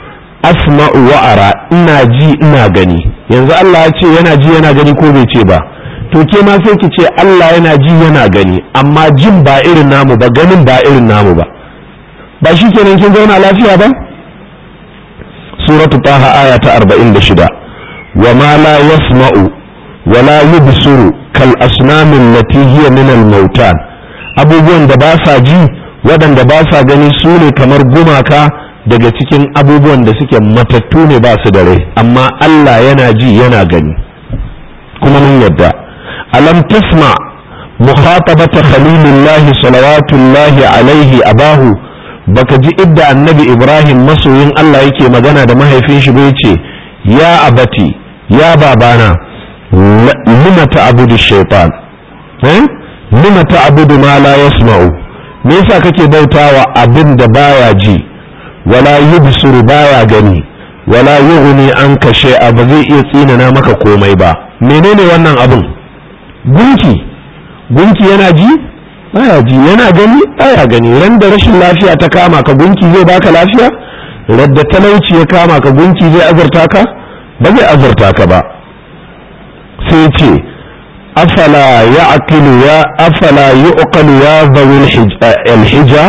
asma'u wa ara ina ji ina gani yanzu Allah ya ce yana ji yana gani ko bai ce ba to ke ma sai ki ce Allah yana ji yana gani amma jin ba irin namu ba ganin ba irin namu ba ba shi kenan kin zauna lafiya ba suratu taha aya ta 46 wa ma la yasma'u wa la yubsiru kal asnamin lati hiya min al mautan abubuwan da ba sa ji waɗanda ba sa gani su ne kamar gumaka daga cikin abubuwan da suke matattu ne ba su da rai amma Allah yana ji yana gani kuma mun yadda alam tasma mukhatabata khalilullahi salawatullahi alaihi abahu baka ji idda annabi ibrahim masoyin Allah yake magana da mahaifin shi bai ce ya abati ya babana lima ta'budu shaytan eh lima ta'budu ma la yasma'u me yasa kake bautawa abin da baya ji wala yubsiru baya gani wala yughni anka shay'a ba zai iya tsinana maka komai ba menene wannan abin gunki gunki yana ji baya ji yana gani baya gani ran da rashin lafiya ta kama ka gunki zai baka lafiya radda talauci ya kama ka gunki zai azurta ka ba zai azurta ka ba sai ce afala ya aqilu ya afala yuqalu ya zawil hija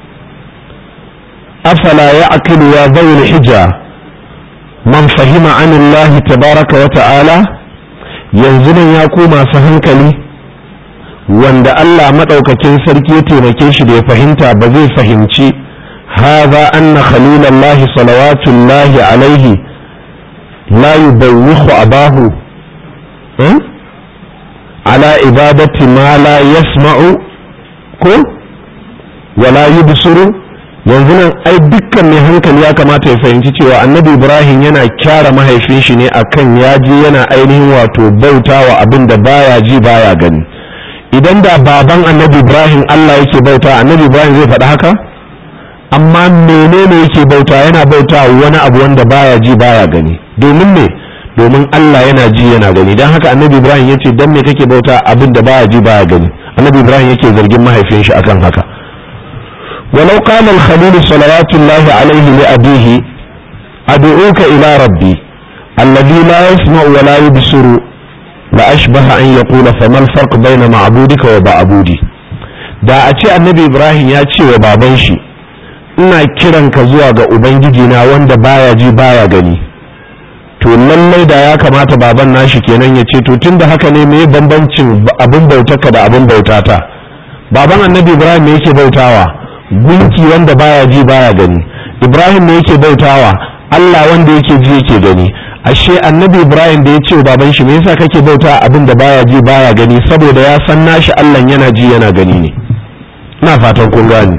afala ya aqilu ya zawil hija man fahima an Allah tabaraka wa ta'ala yanzu nan ya ku masu hankali wanda Allah maɗaukakin sarki ya taimake shi da ya fahimta ba zai fahimci haza anna khalilallahi salawatullahi alaihi la yubawwihu abahu ala ibadati ma la yasma'u ko wala yubsiru yanzu nan ai dukkan mai hankali ya kamata ya fahimci cewa annabi ibrahim yana kyara mahaifin shi ne akan ya je yana ainihin wato bautawa abin da baya ji baya gani idan da baban annabi ibrahim allah yake bauta annabi ibrahim zai faɗi haka amma menene yake bauta yana bauta wani abu wanda baya ji baya gani domin me domin allah yana ji yana gani don haka annabi ibrahim ya ce don me kake bauta abin da baya ji baya gani annabi ibrahim yake zargin mahaifin shi akan haka ولو قال الخليل صلوات الله عليه لأبيه أدعوك إلى ربي الذي لا يسمع ولا يبصر لأشبه أن يقول فما الفرق بين معبودك ومعبودي da a ce annabi ibrahim ya ce wa baban shi ina kiranka zuwa ga ubangiji na wanda baya ji baya gani to lallai da ya kamata baban nashi kenan ya ce to tunda haka ne me bambancin abin bautarka da abin bautata baban annabi ibrahim me yake bautawa gunki wanda baya ji baya gani ibrahim ne yake bautawa allah wanda yake ji yake gani ashe annabi ibrahim da ya ce baban shi me yasa kake bauta abin da baya ji baya gani saboda ya san nashi allah yana ji yana gani ne ina fatan kun gani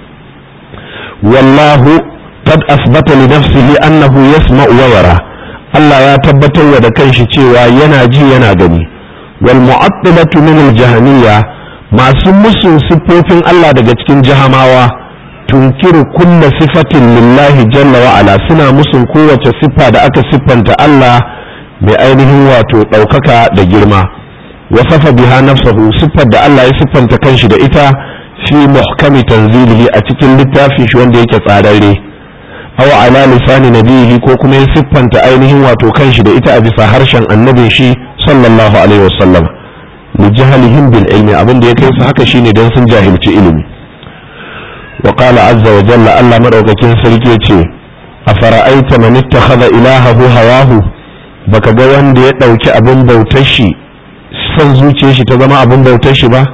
wallahu qad asbata li nafsihi annahu yasma'u wa yara allah ya tabbatar da kanshi cewa yana ji yana gani wal mu'attilatu min al jahmiyya masu musun siffofin Allah daga cikin jahamawa tunkiru kulla sifatin lillahi jalla wa ala suna musun kowace siffa da aka siffanta Allah mai ainihin wato ɗaukaka da girma wasafa biha nafsahu siffar da Allah ya siffanta kanshi da ita fi muhkami tanzilihi a cikin littafin shi wanda yake tsararre aw ala lisani nabihi ko kuma ya siffanta ainihin wato kanshi da ita a bisa harshen annabin shi sallallahu alaihi wasallam li jahalihim bil ilmi abin da ya kai su haka shine dan sun jahilci ilimi wa qala azza wa jalla Allah madaukakin sarki yace afara'aita man ittakhadha ilahahu hawahu baka ga wanda ya dauki abin bautar shi san zuciyar shi ta zama abin bautar shi ba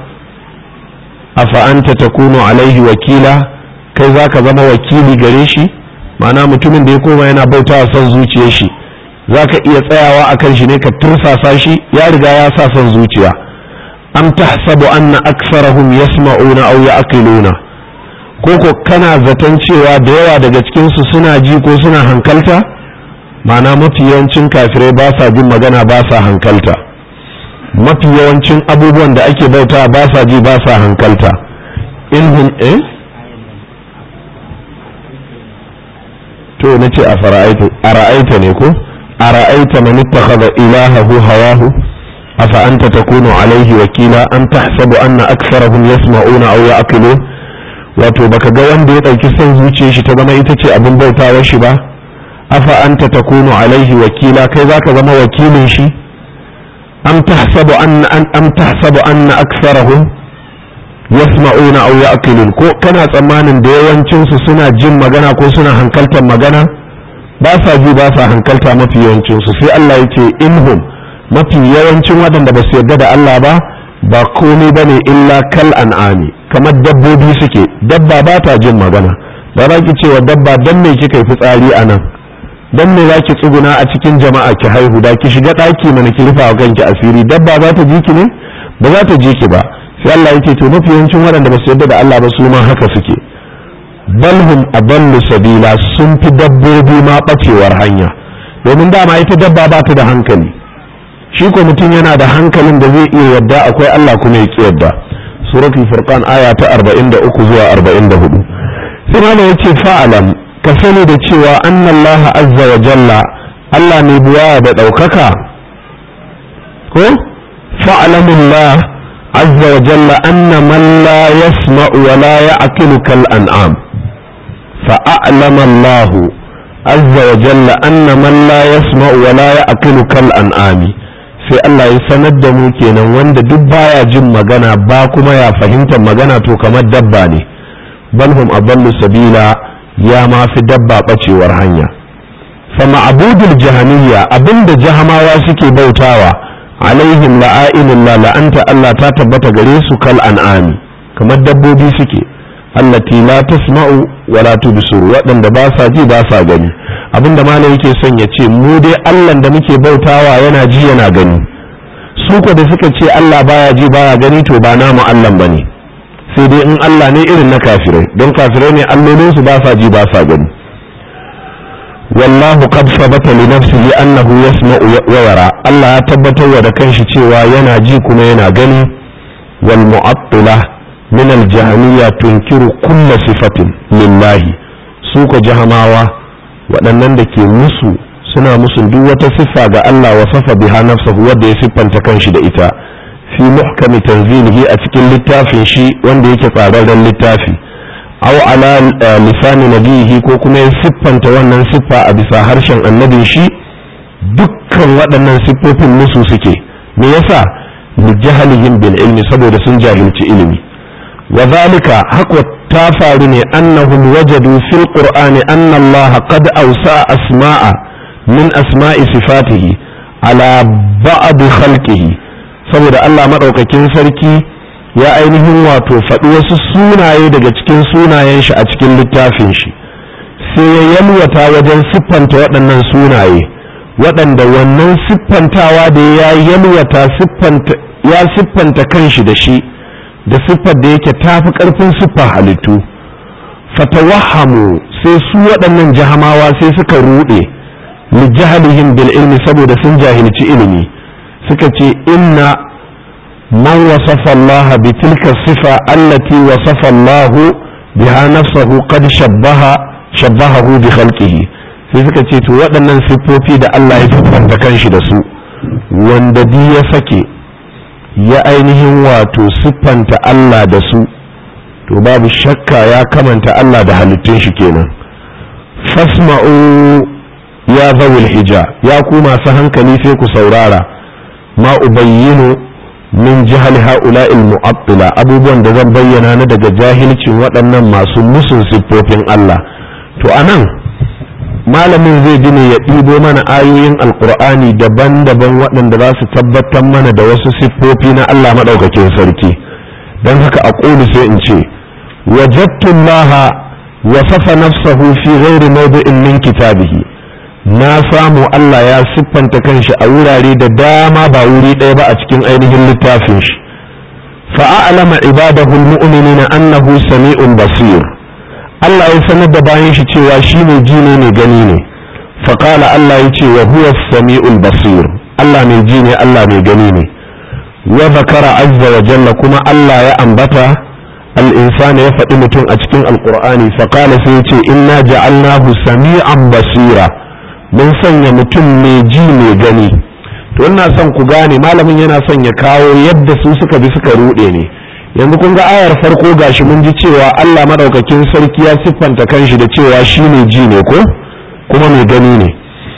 afa anta takunu alaihi wakila kai zaka zama wakili gare shi ma'ana mutumin da ya koma yana bautawa son zuciyar shi zaka iya tsayawa akan shi ne ka tursasa shi ya riga ya sa son zuciya am tahsabu anna aksarahum yasma'una aw ya'qiluna koko kana zaton cewa da yawa daga cikin su suna ji ko suna hankalta ma'ana mafi yawancin kafirai ba sa jin magana ba sa hankalta mafi yawancin abubuwan da ake bauta ba sa ji ba sa hankalta in eh to nace a fara'aita a ra'aita ne ko a ra'aita man ittakhadha ilahahu hawahu afa anta takunu alaihi wakila an tahsabu anna aktharahum yasma'una aw ya'qilun wato baka ga wanda ya dauki son zuciyar shi ta zama ita ce abin bautawar shi ba afa anta takunu alaihi wakila kai zaka zama wakilin shi am tahsabu anna am tahsabu anna aktharahum yasma'una aw ya'qilun ko kana tsammanin da yawancin su suna jin magana ko suna hankaltar magana ba sa ji ba sa hankalta mafi yawancin su sai Allah yake inhum mafi yawancin waɗanda ba su yarda da Allah ba ba komai bane illa kal an'ami kamar dabbobi suke dabba ba ta jin magana ba za ki cewa dabba dan me kika yi fitsari a nan dan me za ki tsuguna a cikin jama'a ki haihu da ki shiga ɗaki mana ki rufa wa kanki asiri dabba za ta ji ki ne ba za ta ji ki ba sai Allah yake to mafi yawancin waɗanda ba su yarda da Allah ba su ma haka suke balhum adallu sabila sun fi dabbobi ma bacewar hanya domin dama ita dabba ba ta da hankali shi ko mutum yana da hankalin da zai iya yadda akwai Allah kuma ya ki yadda suratul furqan aya ta 43 zuwa 44 sai malam yace fa'alam ka sani da cewa annallaha azza wa jalla Allah mai buwa da daukaka ko fa'alamullah azza wa jalla anna man la yasma'u wa la ya'qilu kal an'am فأعلم الله عز وجل أن من لا يسمع ولا يأكل كالأنعام sai Allah ya sanar da mu kenan wanda duk baya jin magana ba kuma ya fahimta magana to kamar dabba ne balhum adallu sabila ya ma fi dabba bacewar hanya fa ma'budul jahamiyya abinda jahamawa suke bautawa alaihim la'ainullah la'anta Allah ta tabbata gare su kal an'ami kamar dabbobi suke allati la tasma'u wa la tubsiru waɗanda ba sa ji ba sa gani abinda malam yake son ya ce mu dai Allah da muke bautawa yana ji yana gani su ko da suka ce Allah baya ji baya gani to ba namu Allah bane sai dai in Allah ne irin na kafirai don kafirai ne allolin su ba sa ji ba sa gani wallahu qad sabata li nafsihi annahu yasma'u wa yara Allah ya tabbatar da kanshi cewa yana ji kuma yana gani wal mu'attilah من الجهمية تنكر كل صفة لله سوق جهماوة waɗannan da ke musu suna musu duk wata siffa ga Allah wa safa biha nafsahu wanda ya siffanta kanshi da ita fi muhkami tanzilihi a cikin littafin shi wanda yake tsararren littafi aw ala lisani nabihi ko kuma ya siffanta wannan siffa a bisa harshen annabin shi dukkan waɗannan siffofin musu suke me yasa li jahalihim bil ilmi saboda sun jahilci ilimi وذلك حق تافارني أنهم وجدوا في القرآن أن الله قد أوسع أسماء من أسماء صفاته على بعض خلقه saboda Allah maɗaukakin sarki ya ainihin wato faɗi wasu sunaye daga cikin sunayen shi a cikin littafin shi sai ya yalwata wajen siffanta waɗannan sunaye waɗanda wannan siffantawa da ya yalwata ya siffanta kanshi da shi da siffar da yake tafi ƙarfin siffar halittu fatawahamu sai su waɗannan jahamawa sai suka ruɗe li jahalihim bil ilmi saboda sun jahilci ilimi suka ce inna man wasafa Allah bi tilka sifa allati wasafa Allah biha nafsahu qad shabbaha shabbahahu bi khalqihi sai suka ce to waɗannan siffofi da Allah ya siffanta kanshi da su wanda bi ya sake ya ainihin wato siffanta Allah da su to babu shakka ya kamanta Allah da halittun shi kenan fasma'u ya zawul hija ya ku masu hankali sai ku saurara ma ubayyinu min jihal ha'ula'il mu'attila abubuwan da zan bayyana na daga jahilcin waɗannan masu musun siffofin Allah to anan malamin zai ji ne ya ɗibo mana ayoyin alkur'ani daban-daban waɗanda za su tabbatar mana da wasu siffofi na Allah maɗaukakin sarki don haka a ƙulu sai in ce wajadtun laha wasafa nafsahu fi ghairi mawdi'in min kitabihi na samu Allah ya siffanta kanshi a wurare da dama ba wuri ɗaya ba a cikin ainihin littafin shi fa'alama ibadahu almu'minina annahu sami'un basir Allah ya sanar da bayan shi cewa shi ne ji ne mai gani ne faƙala Allah ya ce wa huwa sami'ul basir Allah mai ji ne Allah mai gani ne wa zakara azza wa jalla kuma Allah ya ambata al-insani ya faɗi mutum a cikin alƙur'ani faƙala sai ya ce inna ja'alnahu sami'an basira mun sanya mutum mai ji mai gani to ina son ku gane malamin yana son ya kawo yadda su suka bi suka ruɗe ne yanzu kun ga ayar farko gashi mun ji cewa Allah madaukakin sarki ya siffanta kanshi da cewa shi ne ji ne ko kuma mai gani ne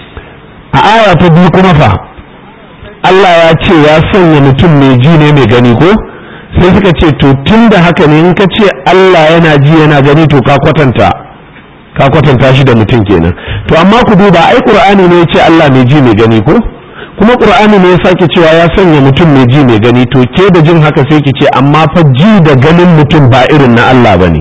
a aya ta biyu kuma fa Allah ya ce ya sanya mutum mai ji ne mai gani ko sai suka ce to tun da haka ne in ka ce Allah yana ji yana gani to ka kwatanta ka kwatanta shi da mutum kenan to amma ku duba ai qur'ani ne ya ce Allah mai ji mai gani ko kuma qur'ani ne ya sake cewa ya sanya mutum mai ji mai gani to ke da jin haka sai ki ce amma fa ji da ganin mutum ba irin na Allah bane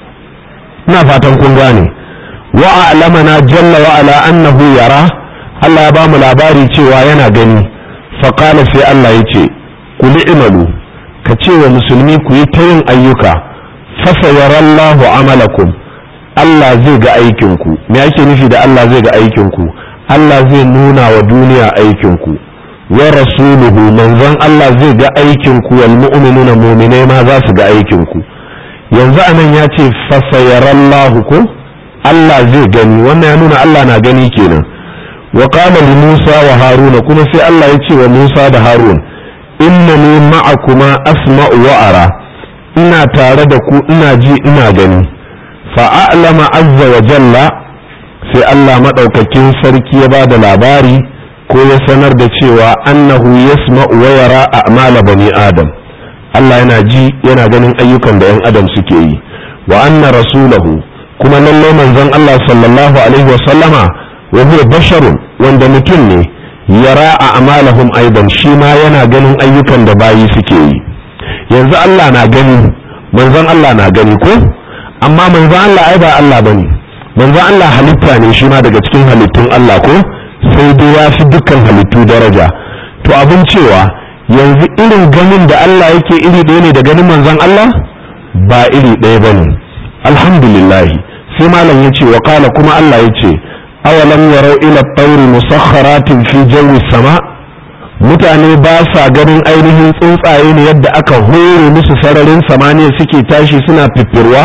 ina fatan kun gane wa a'lamana jalla wa ala annahu yara Allah ya ba mu labari cewa yana gani fa qala sai Allah ya ce kul imalu ka ce wa musulmi ku yi ta yin ayyuka fa sayarallahu amalakum Allah zai ga aikinku me ake nufi da Allah zai ga aikinku Allah zai nuna wa duniya aikinku wa rasuluhu manzon Allah zai ga aikinku wal mu'minuna mu'minai ma za su ga aikinku yanzu anan ya ce fasayarallahu ko Allah zai gani wannan ya nuna Allah na gani kenan wa qala li Musa wa Haruna kuma sai Allah ya ce wa Musa da Harun innani ma'akuma asma'u wa ara ina tare da ku ina ji ina gani fa'alama azza wa jalla sai Allah maɗaukakin sarki ya ba da labari ko ya sanar da cewa annahu yasma'u wa yara a'mala bani adam Allah yana ji yana ganin ayyukan da 'yan adam suke yi wa anna rasulahu kuma lallai manzon Allah sallallahu alaihi wa sallama wa huwa basharun wanda mutum ne yara a'malahum aidan shi ma yana ganin ayyukan da bayi suke yi yanzu Allah na gani manzon Allah na gani ko amma manzon Allah ai ba Allah bane manzon Allah halitta ne shi ma daga cikin halittun Allah ko sai dai ya fi dukkan halittu daraja to abin cewa yanzu irin ganin da Allah yake iri ɗaya ne da ganin manzon Allah ba iri ɗaya bane alhamdulillah sai malam yace wa qala kuma Allah yace awalam yarau ila at-tawri musakharatin fi jawi sama mutane ba sa ganin ainihin tsuntsaye ne yadda aka hore musu sararin samaniya suke tashi suna fiffirwa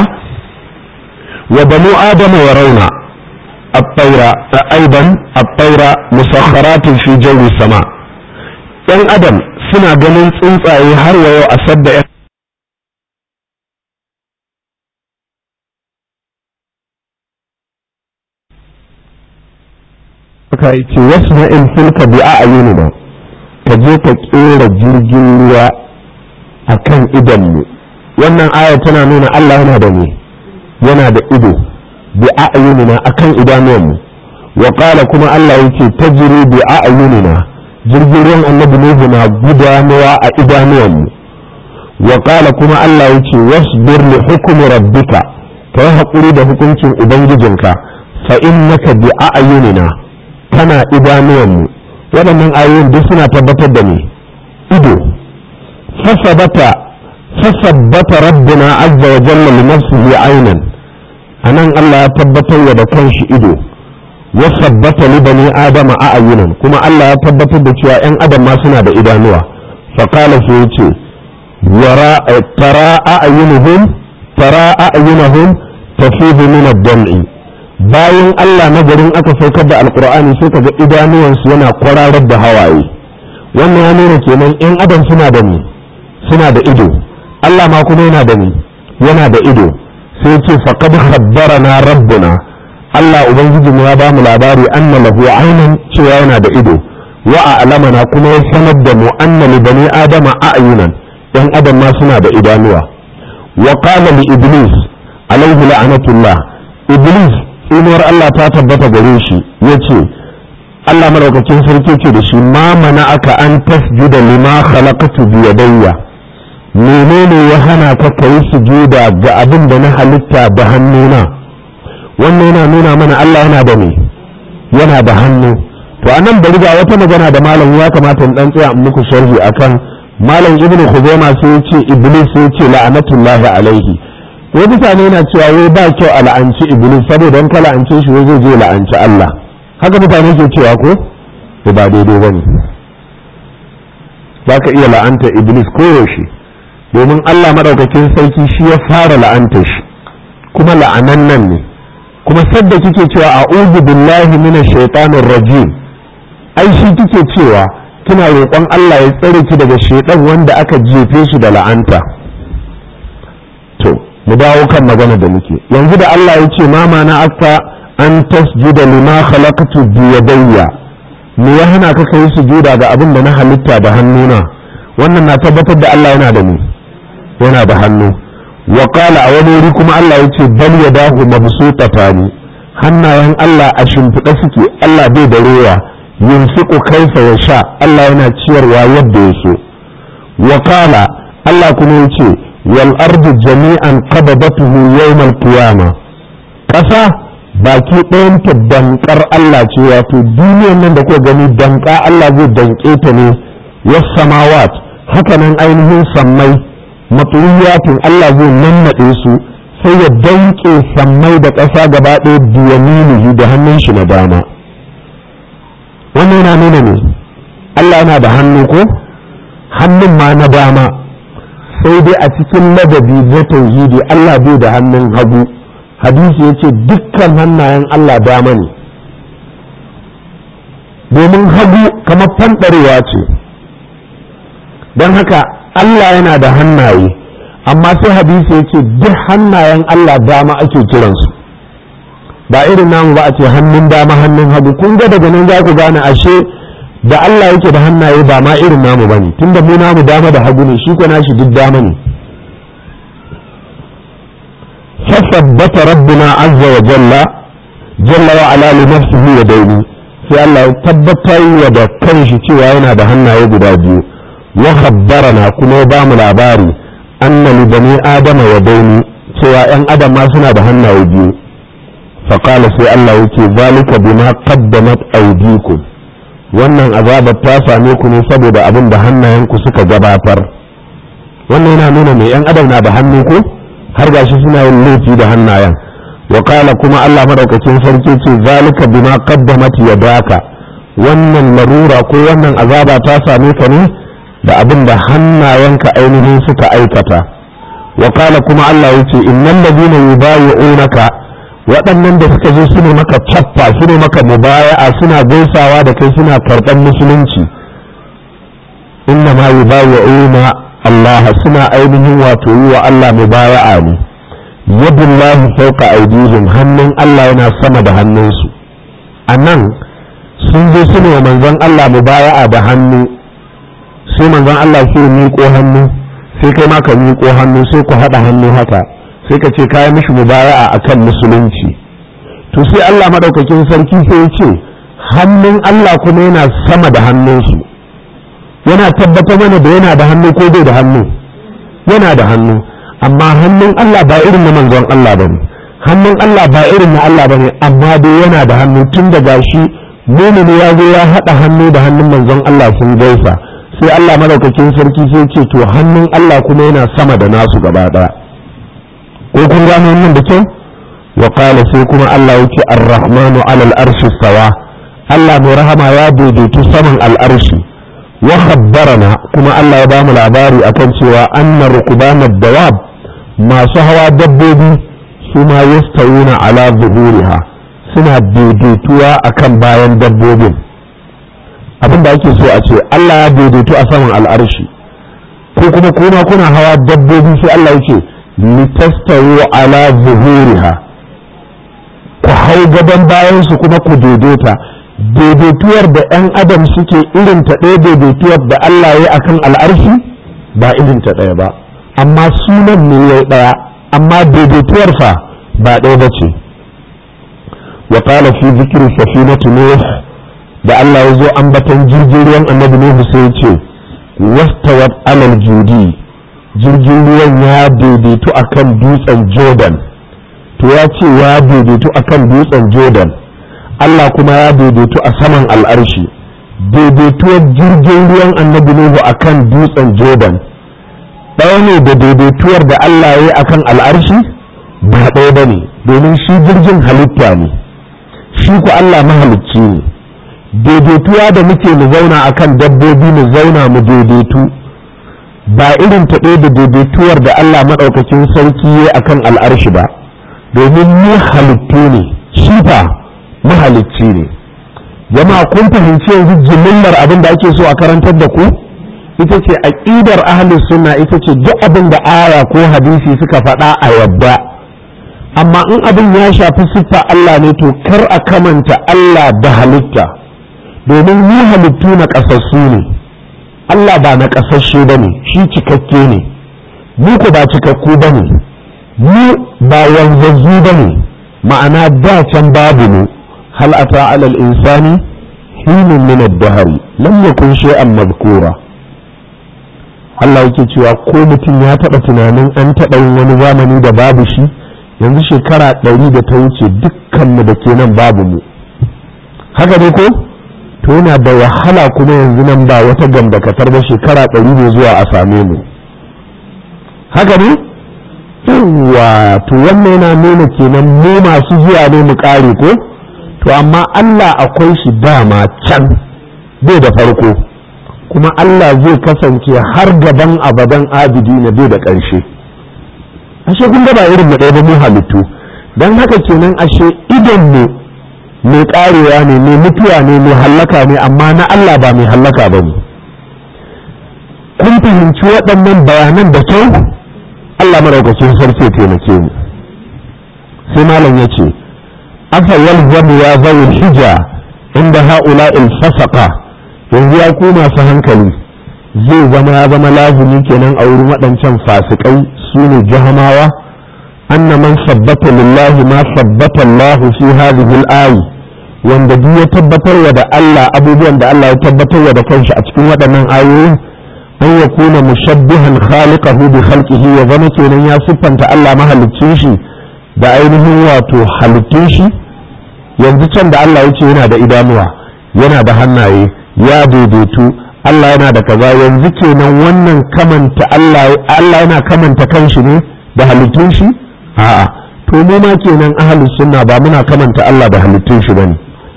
wa banu adama ya rauna الطيرة أيضا الطيرة مسخرات في جو السماء ‘yan adam suna ganin tsuntsaye har wa yau a sadda ka ce wasu na'in fulka bi a ayyuni ba ka je ka kera jirgin ruwa a kan idanmu wannan aya tana nuna Allah yana da ne yana da ido bi a'yunina akan idanuwanmu wa qala kuma Allah yake tajri bi a'yunina jirgin ruwan annabi nuhu na gudanuwa a idanuwanmu wa qala kuma Allah yake wasbir li hukmi rabbika kai hakuri da hukuncin ubangijinka fa innaka bi a'yunina kana idanuwanmu waɗannan ayoyin duk suna tabbatar da me ido fasabata fasabbata rabbuna azza wa jalla li nafsihi aynan anan Allah ya tabbatar wa da kanshi ido ya sabbata li bani adama a ayyunan kuma Allah ya tabbatar da cewa yan adam ma suna da idanuwa fa qala sai yace yara tara a'yunuhum tara a'yunuhum tafidu min ad-dam'i bayan Allah na garin aka saukar da alqur'ani sai kaga idanuwansu yana kwararar da hawaye wannan ya nuna kenan yan adam suna da ni suna da ido Allah ma kuma yana da ni yana da ido sai ce faqad khabbarana rabbuna Allah ubangiji mu ya bamu labari anna lahu aynan cewa yana da ido wa a'lamana kuma ya sanar da mu anna li bani adama a'yunan yan adam ma suna da idanuwa wa qala li iblis alayhi la'natullah iblis inuwar Allah ta tabbata gare shi yace Allah madaukakin sarki ce da shi ma mana aka an tasjuda lima khalaqtu bi yadayya menene ya hana ka kai sujuda ga abin da na halitta da hannuna wannan yana nuna mana Allah yana da me yana da hannu to anan bari ga wata magana da malam ya kamata in dan tsaya in muku sharhi akan malam ibnu khuzaima sai ya ce iblis sai ya ce la'anatullahi alaihi wai mutane yana cewa wai ba kyau a la'anci iblis saboda in ka la'ance shi wai zai je la'anci Allah haka mutane ke cewa ko ba daidai bane za ka iya la'anta iblis koyaushe domin Allah maɗaukakin sarki shi ya fara la'anta shi kuma la'anan nan ne kuma sadda kike cewa a'udhu billahi minash shaitanir rajim ai shi kike cewa kina roƙon Allah ya tsare ki daga shaitan wanda aka jefe shi da la'anta to mu dawo kan magana da muke yanzu da Allah ya ce mama na aka an tasjuda lima khalaqtu bi yadayya me ya hana ka kai sujuda ga abin da na halitta da hannuna wannan na tabbatar da Allah yana da ni yana da hannu wa qala a wani wuri kuma Allah yace bal yadahu mabsutatani hannayen Allah a shimfiɗe suke Allah bai da rowa yunfiqu kaifa yasha Allah yana ciyarwa yadda ya so wa qala Allah kuma yace wal ardu jami'an qabadatuhu yawm al qiyamah ƙasa baki ɗayanta dankar Allah ce wato duniyar nan da kuka gani danka Allah zai danke ta ne was samawat haka nan ainihin sammai matsuyatin Allah zai nannaɗe su sai ya danke sammai da ƙasa gaba ɗaya biyaminihi da hannun shi na dama wannan yana nuna ne Allah yana da hannu ko hannun ma na dama sai dai a cikin ladabi na tauhidi Allah bai da hannun hagu hadisi ya ce dukkan hannayen Allah dama ne domin hagu kamar fanɗarewa ce don haka Allah yana da hannaye amma sai hadisi ya ce duk hannayen Allah dama ake kiransu ba irin namu ba a ce hannun dama hannun hagu kun ga daga nan za ku gane ashe da Allah yake da hannaye ba ma irin namu bane tunda mu namu dama da hagu ne shi ko nashi duk dama ne فثبت ربنا عز وجل جل وعلا لنفسه يدين sai Allah ya tabbatar wa da kanshi cewa yana da hannaye guda biyu wa khabbarana kuma ya bamu labari anna li bani adama wa daini cewa yan adam ma suna da hannaye biyu fa qala sai Allah yake zalika bima qaddamat aydikum wannan azabar ta same ku ne saboda abin da hannayenku suka gabatar wannan yana nuna mai yan adam na da hannu ko har gashi suna yin laifi da hannayen wa kala kuma Allah madaukakin sarki ce zalika bima qaddamat yadaka wannan larura ko wannan azaba ta same ka ne da abin da hannayenka ainihin suka aikata wa kala kuma Allah yace innal ladina yubayi'unaka waɗannan da suka zo su ne maka cappa su ne maka mubaya'a suna gaisawa da kai suna karɓar musulunci inna ma yubayi'una Allah suna ainihin wato yi wa Allah mubaya'a ne yadullahi fawqa aydihim hannun Allah yana sama da hannunsu anan sun zo su ne wa manzon Allah mubaya'a da hannu sai manzon Allah sai miƙo hannu sai kai ma ka miƙo hannu sai ku haɗa hannu haka sai ka ce kayan mishi mubaya'a akan musulunci to sai Allah madaukakin sarki sai ya ce hannun Allah kuma yana sama da hannunsu yana tabbatar mana da yana da hannu ko bai da hannu yana da hannu amma hannun Allah ba irin na manzon Allah bane hannun Allah ba irin na Allah bane amma dai yana da hannu tun da gashi mumini ya zo ya haɗa hannu da hannun manzon Allah sun gaisa sai Allah madaukakin sarki sai ce to hannun Allah kuma yana sama da nasu gaba ɗaya ko kun gano wannan da kyau wa qala sai kuma Allah yake ar-rahmanu ala al-arshi sawa Allah mai rahama ya daidaitu saman al-arshi wa khabbarana kuma Allah ya bamu labari akan cewa anna rukbana dawab masu hawa dabbobi su ma yastawuna ala zuhuriha suna daidaituwa akan bayan dabbobin abinda ake so a ce Allah ya daidaitu a saman al-arshi ko kuma kuma kuna hawa dabbobi sai Allah yake litastawu ala zuhuriha ku hau gaban bayansu kuma ku daidaita daidaituwar da 'yan adam suke irin ta ɗaya daidaituwar da Allah ya akan al'arshi ba irin ta ɗaya ba amma sunan ne ya ɗaya amma daidaituwar fa ba ɗaya ba ce wa qala fi zikri safinatu nuh da Allah ya zo ambatan jirgin ruwan annabi Nuhu sai ya ce wastawat alal judi jirgin ruwan ya daidaitu akan dutsen Jordan to ya ce ya daidaitu akan dutsen Jordan Allah kuma ya daidaitu a saman al'arshi daidaituwar jirgin ruwan annabi Nuhu akan dutsen Jordan ɗaya ne da daidaituwar da Allah ya yi akan al'arshi ba ɗaya ba ne domin shi jirgin halitta ne shi ku Allah mahalicci ne daidaituwa da muke mu zauna akan dabbobi mu zauna mu daidaitu ba irin ta ɗaya da daidaituwar da Allah maɗaukakin sarki ya akan al'arshi ba domin mu halittu ne shi fa mahalicci ne jama'a kun fahimci yanzu jimillar abin da ake so a karantar da ku ita ce aqidar ahli sunna ita ce duk abin da aya ko hadisi suka faɗa a yadda amma in abin ya shafi siffa Allah ne to kar a kamanta Allah da halitta domin mu halittu na ƙasassu ne Allah ba na ƙasashe ba ne shi cikakke ne mu ku ba cikakku ba ne mu ba wanzazzu ba ne ma'ana da can babu mu hal ata alal insani hinun min ad-dahr lam yakun shay'an madhkura Allah yake cewa ko mutum ya taɓa tunanin an taɓa yin wani zamani da babu shi yanzu shekara ɗari da ta wuce dukkanmu da ke nan babu mu haka ne ko to yana da wahala kuma yanzu nan ba wata gambakatar ba shekara ɗari ne zuwa a same mu haka ne yawwa to wannan yana nuna kenan mu masu zuwa ne mu ƙare ko to amma Allah akwai shi dama can bai da farko kuma Allah zai kasance har gaban abadan abidi na bai da ƙarshe ashe kun ba irin mu ɗaya ba mu halittu don haka kenan ashe idon mu mai ƙarewa ne mai mutuwa ne mai hallaka ne amma na Allah ba mai hallaka ba ne kun fahimci waɗannan bayanan da kyau Allah maraukakin sarki taimake mu sai malam ya ce afa yalzamu ya zawul hija inda ha'ula'il fasaka yanzu ya ku masu hankali zai zama ya zama lazumi kenan a wurin waɗancan fasikai su ne jahamawa anna man sabbata lillahi ma sabbata Allah fi hadhihi al-ayi wanda duk ya tabbatar wa da Allah abubuwan da Allah ya tabbatar wa da kanshi a cikin waɗannan ayoyin an ya kuna mushabbihan khaliqahu bi khalqihi ya zama kenan ya siffanta Allah mahaliccin shi da ainihin wato halittun shi yanzu can da Allah ya ce yana da idanuwa yana da hannaye ya daidaitu Allah yana da kaza yanzu kenan wannan kamanta Allah Allah yana kamanta kanshi ne da halittun shi a'a to mu ma kenan ahlus sunna ba muna kamanta Allah da halittun shi bane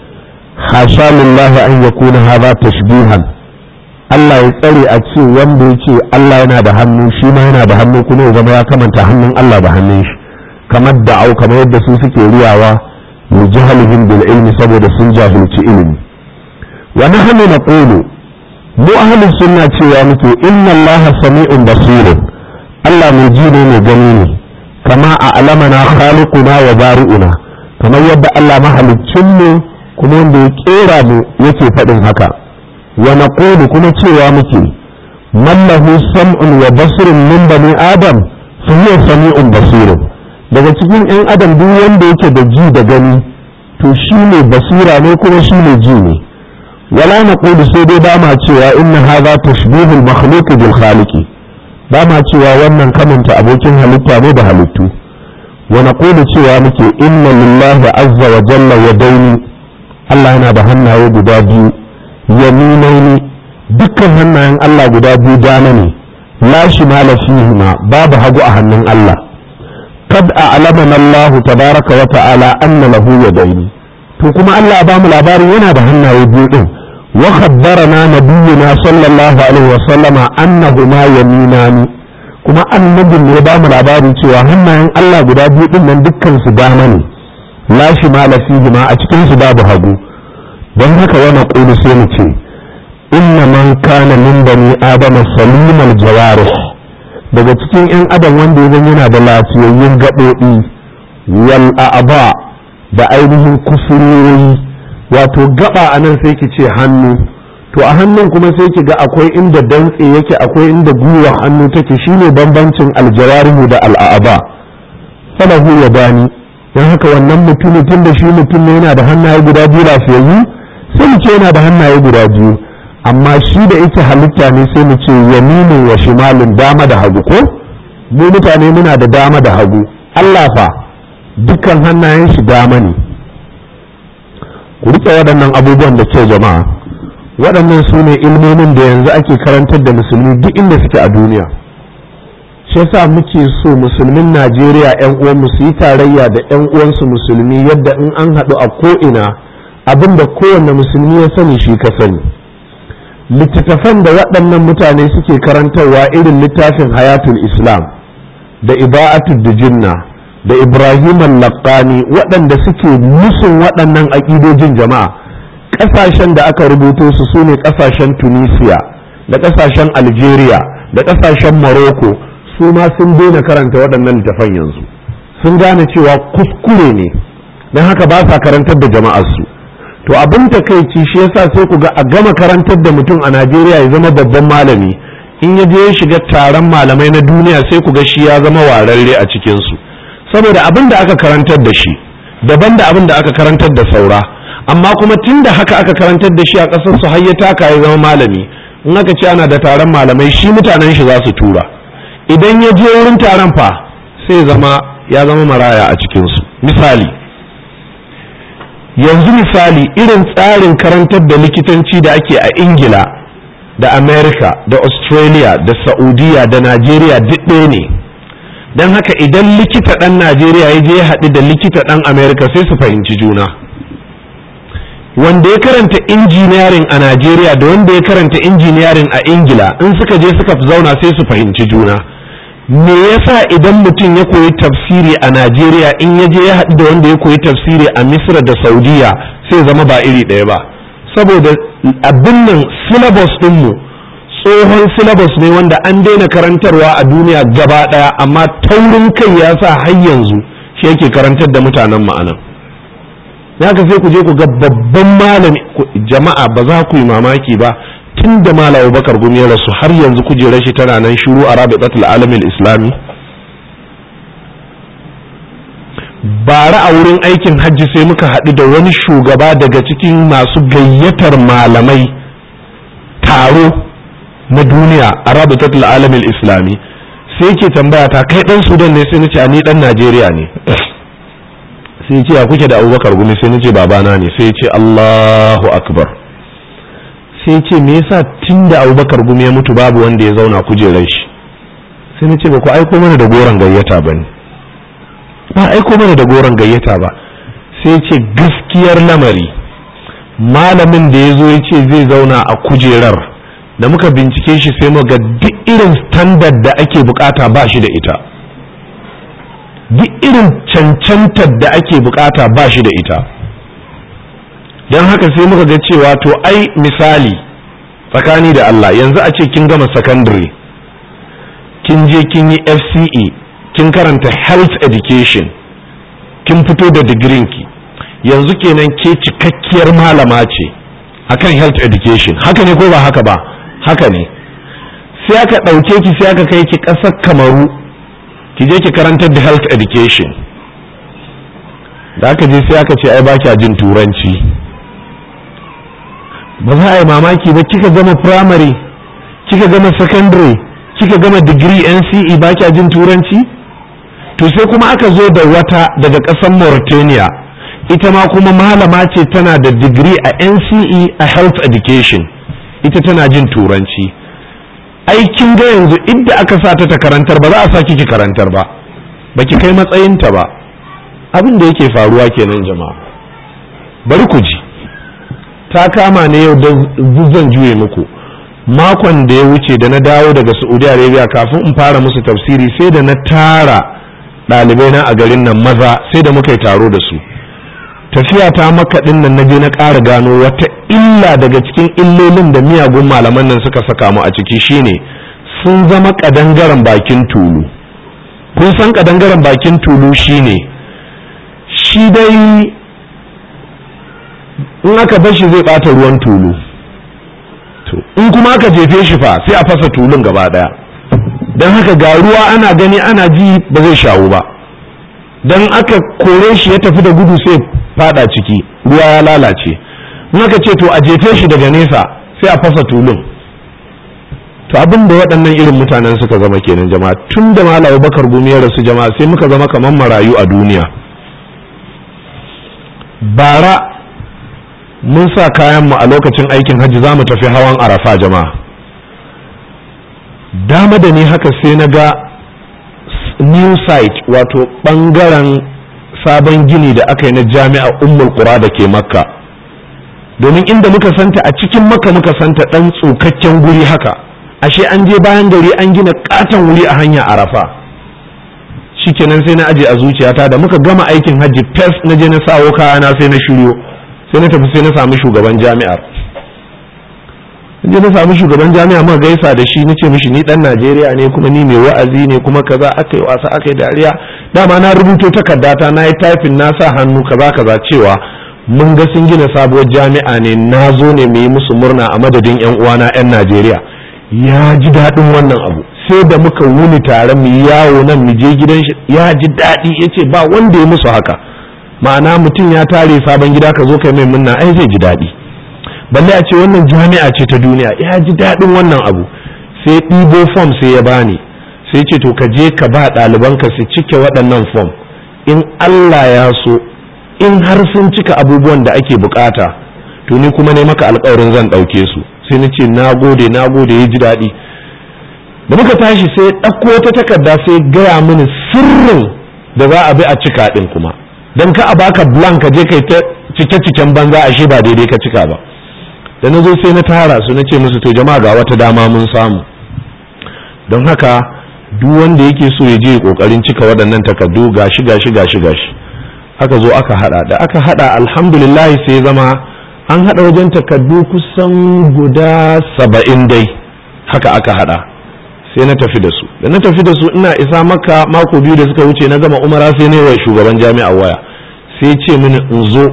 hasha lillahi an yakuna hadha tashbihan Allah ya tsare a ce wanda yake Allah yana da hannu shi ma yana da hannu kuma ya zama ya kamanta hannun Allah da hannun shi kamar da'au kamar yadda su suke riyawa li jahlihim bil ilmi saboda sun jahilci ilimi wa nahnu naqulu mu ahlus sunna cewa muke inna allaha sami'un basir Allah mai ji ne mai gani ne kama a alamana khaliquna wa bari'una kamar yadda Allah mahaliccin mu kuma wanda ya kera mu yake faɗin haka wa naqulu kuma cewa muke man lahu sam'un wa basirun min bani adam fa huwa sami'un basir daga cikin yan adam duk wanda yake da ji da gani to shi ne basira ne kuma shi ne ji ne ولا نقول سيدي باما cewa إن هذا تشبيه المخلوق بالخالق باما cewa wannan kamanta abokin halitta ne da halittu wa naqulu cewa muke inna lillahi azza wa jalla yadaini Allah yana da hannaye guda biyu yaminaini dukkan hannayen Allah guda biyu dama ne la shimala fihima babu hagu a hannun Allah kad a'lamana Allah tabaraka wa ta'ala anna lahu yadaini to kuma Allah ba mu labarin yana da hannaye biyu din wa khabbarana nabiyuna sallallahu alaihi wa sallama annahuma yaminani kuma annabin ne ba mu labarin cewa hannayen Allah guda biyu din nan dukkan su dama ne la shimala fihi ma a cikin su babu hagu don haka wa naqulu sai mu ce inna man kana min bani adama salimal jawarih daga cikin yan adam wanda ya yana da lafiyayyun gaɓoɓi wal a'ba da ainihin kusurori wato gaba a nan sai ki ce hannu to a hannun kuma sai ki ga akwai inda dantse yake akwai inda gwiwa hannu take shine bambancin aljawarihu da al'aba falahu ya bani don haka wannan mutumin tun da shi mutum ne yana da hannaye guda biyu lafiyayyu sai mu ce yana da hannaye guda biyu amma shi da yake halitta ne sai mu ce yaminin wa shimalin dama da hagu ko mu mutane muna da dama da hagu Allah fa dukkan hannayen shi dama ne ku rike waɗannan abubuwan da ke jama'a waɗannan su ne ilmomin da yanzu ake karantar da musulmi duk inda suke a duniya shi yasa muke so musulmin najeriya yan uwanmu su yi tarayya da yan uwansu musulmi yadda in an haɗu a ko'ina abin da kowanne musulmi ya sani shi ka sani littattafan da waɗannan mutane suke karantarwa irin littafin hayatul islam da iba'atul dijinna da ibrahim al-laqani waɗanda suke musun waɗannan aƙidojin jama'a ƙasashen da aka rubuto su su ne ƙasashen tunisia da ƙasashen algeria da ƙasashen morocco su ma sun daina karanta waɗannan littafan yanzu sun gane cewa kuskure ne don haka ba sa karantar da jama'arsu to abin takaici shi yasa sai ku ga a gama karantar da mutum a najeriya ya zama babban malami in ya je ya shiga taron malamai na duniya sai ku ga shi ya zama wararre a cikinsu saboda abin da aka karantar da shi daban da abin da aka karantar da saura amma kuma tun da haka aka karantar da shi a ƙasar su har ya taka ya zama malami in aka ce ana da taron malamai shi mutanen shi za su tura idan ya je wurin taron fa sai zama ya zama maraya a cikinsu misali yanzu misali irin tsarin karantar da likitanci da ake a ingila da america da australia da saudiya da najeriya duk ɗaya ne don haka idan likita ɗan najeriya ya je ya haɗu da likita ɗan america sai su fahimci juna wanda ya karanta injiniyarin a najeriya da wanda ya karanta injiniyarin a ingila in suka je suka zauna sai su fahimci juna me yasa idan mutum ya koyi tafsiri a najeriya in ya je ya haɗu da wanda ya koyi tafsiri a misra da saudiya sai zama ba iri ɗaya ba saboda abin nan syllabus ɗinmu tsohon syllabus ne wanda an daina karantarwa a duniya gaba ɗaya amma taurin kai ya sa har yanzu shi yake karantar da mutanen ma'anan haka sai ku je ku ga babban malami jama'a ba za ku yi mamaki ba tun da malam bakar gumi ya rasu har yanzu kujerar shi tana nan shuru a rabitatul alamin islami bara a wurin aikin hajji sai muka haɗu da wani shugaba daga cikin masu gayyatar malamai taro na duniya a rabitatul alamin islami sai ke tambaya ta kai ɗan sudan ne sai nace ni ɗan najeriya ne sai ce ya kuke da abubakar gumi sai nace babana ne sai ce allahu akbar sai ce me yasa tun da abubakar gumi ya mutu babu wanda ya zauna kujerar shi sai na ce ba ku aiko mana da goron gayyata ba ne ba aiko mana da goron gayyata ba sai ce gaskiyar lamari malamin da ya zo ya ce zai zauna a kujerar da muka bincike shi sai muga duk irin standard da ake bukata ba shi da ita duk irin cancantar da ake bukata ba shi da ita don haka sai muka ga cewa to ai misali tsakani da Allah yanzu a ce kin gama secondary kin je kin yi FCE kin karanta health education kin fito da digirinki yanzu kenan ke cikakkiyar malama ce akan health education haka ne ko ba haka ba haka ne sai aka ɗauke ki sai aka kai ki ƙasar kamaru ki je ki karantar da health education da aka je sai aka ce ai ba kya jin turanci ba za a yi mamaki ba kika gama primary kika gama secondary kika gama degree NCE ba kya jin turanci to sai kuma aka zo da wata daga ƙasar Mauritania ita ma kuma malama ce tana da degree a NCE a health education ita tana jin turanci aikin ga yanzu inda aka sa ta karantar ba za a sa ki karantar ba baki kai matsayinta ba abin da yake faruwa kenan jama'a bari ku ji ta kama ne yau da zan juye muku makon da ya wuce da na dawo daga saudi arabia kafin in fara musu tafsiri sai da na tara ɗalibai na a garin nan maza sai da muka yi taro da su tafiya ta makaɗin nan na je na ƙara gano wata illa daga cikin illolin da miyagun malaman nan suka saka mu a ciki shine sun zama ƙadangaren bakin tulu kun san ƙadangaren bakin tulu shine shi dai in aka bar shi zai ɓata ruwan tulu to in kuma aka jefe shi fa sai a fasa tulun gaba ɗaya don haka ga ruwa ana gani ana ji ba zai shawo ba don aka kore shi ya tafi da gudu sai fada ciki ruwa ya lalace in aka ce to a jefe shi daga nesa sai a fasa tulun to abin da waɗannan irin mutanen suka zama kenan jama'a tun da malawa bakar gumi ya rasu jama'a sai muka zama kamar marayu a duniya bara mun sa kayan mu a lokacin aikin hajji za mu tafi hawan arafa jama'a dama da ni haka sai na ga new site wato ɓangaren sabon gini da aka yi na jami'a ummul qura da ke makka domin inda muka santa a cikin makka muka santa ɗan tsokakken guri haka ashe an je bayan gari an gina katon wuri a hanya arafa shikenan sai na aje a zuciyata da muka gama aikin hajji fes na je na sawo kayana sai na shiryo sai na tafi sai na sami shugaban jami'ar je na sami shugaban jami'a muka gaisa da shi nace mishi ni dan Najeriya ne kuma ni mai wa'azi ne kuma kaza aka yi wasa aka yi dariya dama na rubuto takardata na yi taifin na sa hannu kaza kaza cewa mun ga sun gina sabuwar jami'a ne na zo ne mu yi musu murna a madadin yan uwana yan Najeriya ya ji daɗin wannan abu sai da muka wuni tare mu yawo nan mu je gidan shi ya ji daɗi ya ce ba wanda ya musu haka ma'ana mutum ya tare sabon gida ka zo kai mai murna ai zai ji daɗi balle a ce wannan jami'a ce ta duniya ya ji daɗin wannan abu sai ɗibo fom sai ya bani sai ce to ka je ka ba ɗalibanka su cike waɗannan fom in Allah ya so in har sun cika abubuwan da ake bukata to ni kuma ne maka alkawarin zan ɗauke su sai na ce na gode na gode ya ji daɗi da muka tashi sai ɗauko wata takarda sai gaya mini sirrin da za a bi a cika ɗin kuma don ka a baka blank ka je kai ta cike-ciken banza ashe ba daidai ka cika ba da na zo sai na tara su na ce musu to jama'a ga wata dama mun samu don haka duk wanda yake so ya je kokarin cika waɗannan takardu gashi gashi gashi gashi aka zo aka hada da aka hada alhamdulillah sai zama an hada wajen takardu kusan guda saba'in dai haka aka hada sai na tafi da su da na tafi da su ina isa maka mako biyu da suka wuce na gama umara sai ne wa shugaban jami'a waya sai ce mini in zo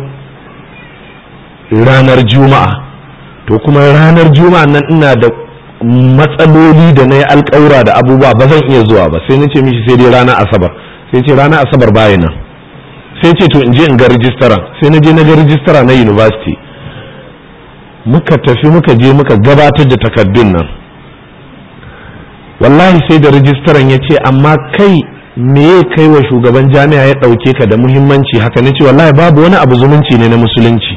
ranar juma'a to kuma ranar juma'a nan ina da matsaloli da na yi alƙawura da abubuwa ba zan iya zuwa ba sai na ce mishi sai dai ranar asabar sai ce ranar asabar baya nan sai ce to in je in ga rijistara sai na je na ga rijistara na university muka tafi muka je muka gabatar da takardun nan wallahi sai da rijistaran ya ce amma kai me ya kai wa shugaban jami'a ya ɗauke ka da muhimmanci haka na ce wallahi babu wani abu zumunci ne na musulunci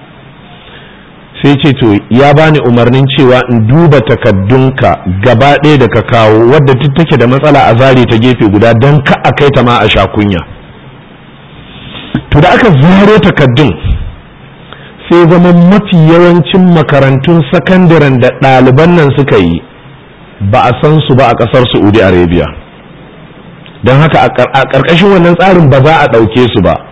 sai ce to ya bani umarnin cewa in duba takaddunka gaba ɗaya da ka kawo wadda duk take da matsala a zare ta gefe guda don ka a kai ta ma a sha kunya to da aka zaro takaddun sai zama mafi yawancin makarantun sakandaren da ɗaliban nan suka yi ba a san su ba a ƙasar saudi arabia don haka a ƙarƙashin wannan tsarin ba za a ɗauke su ba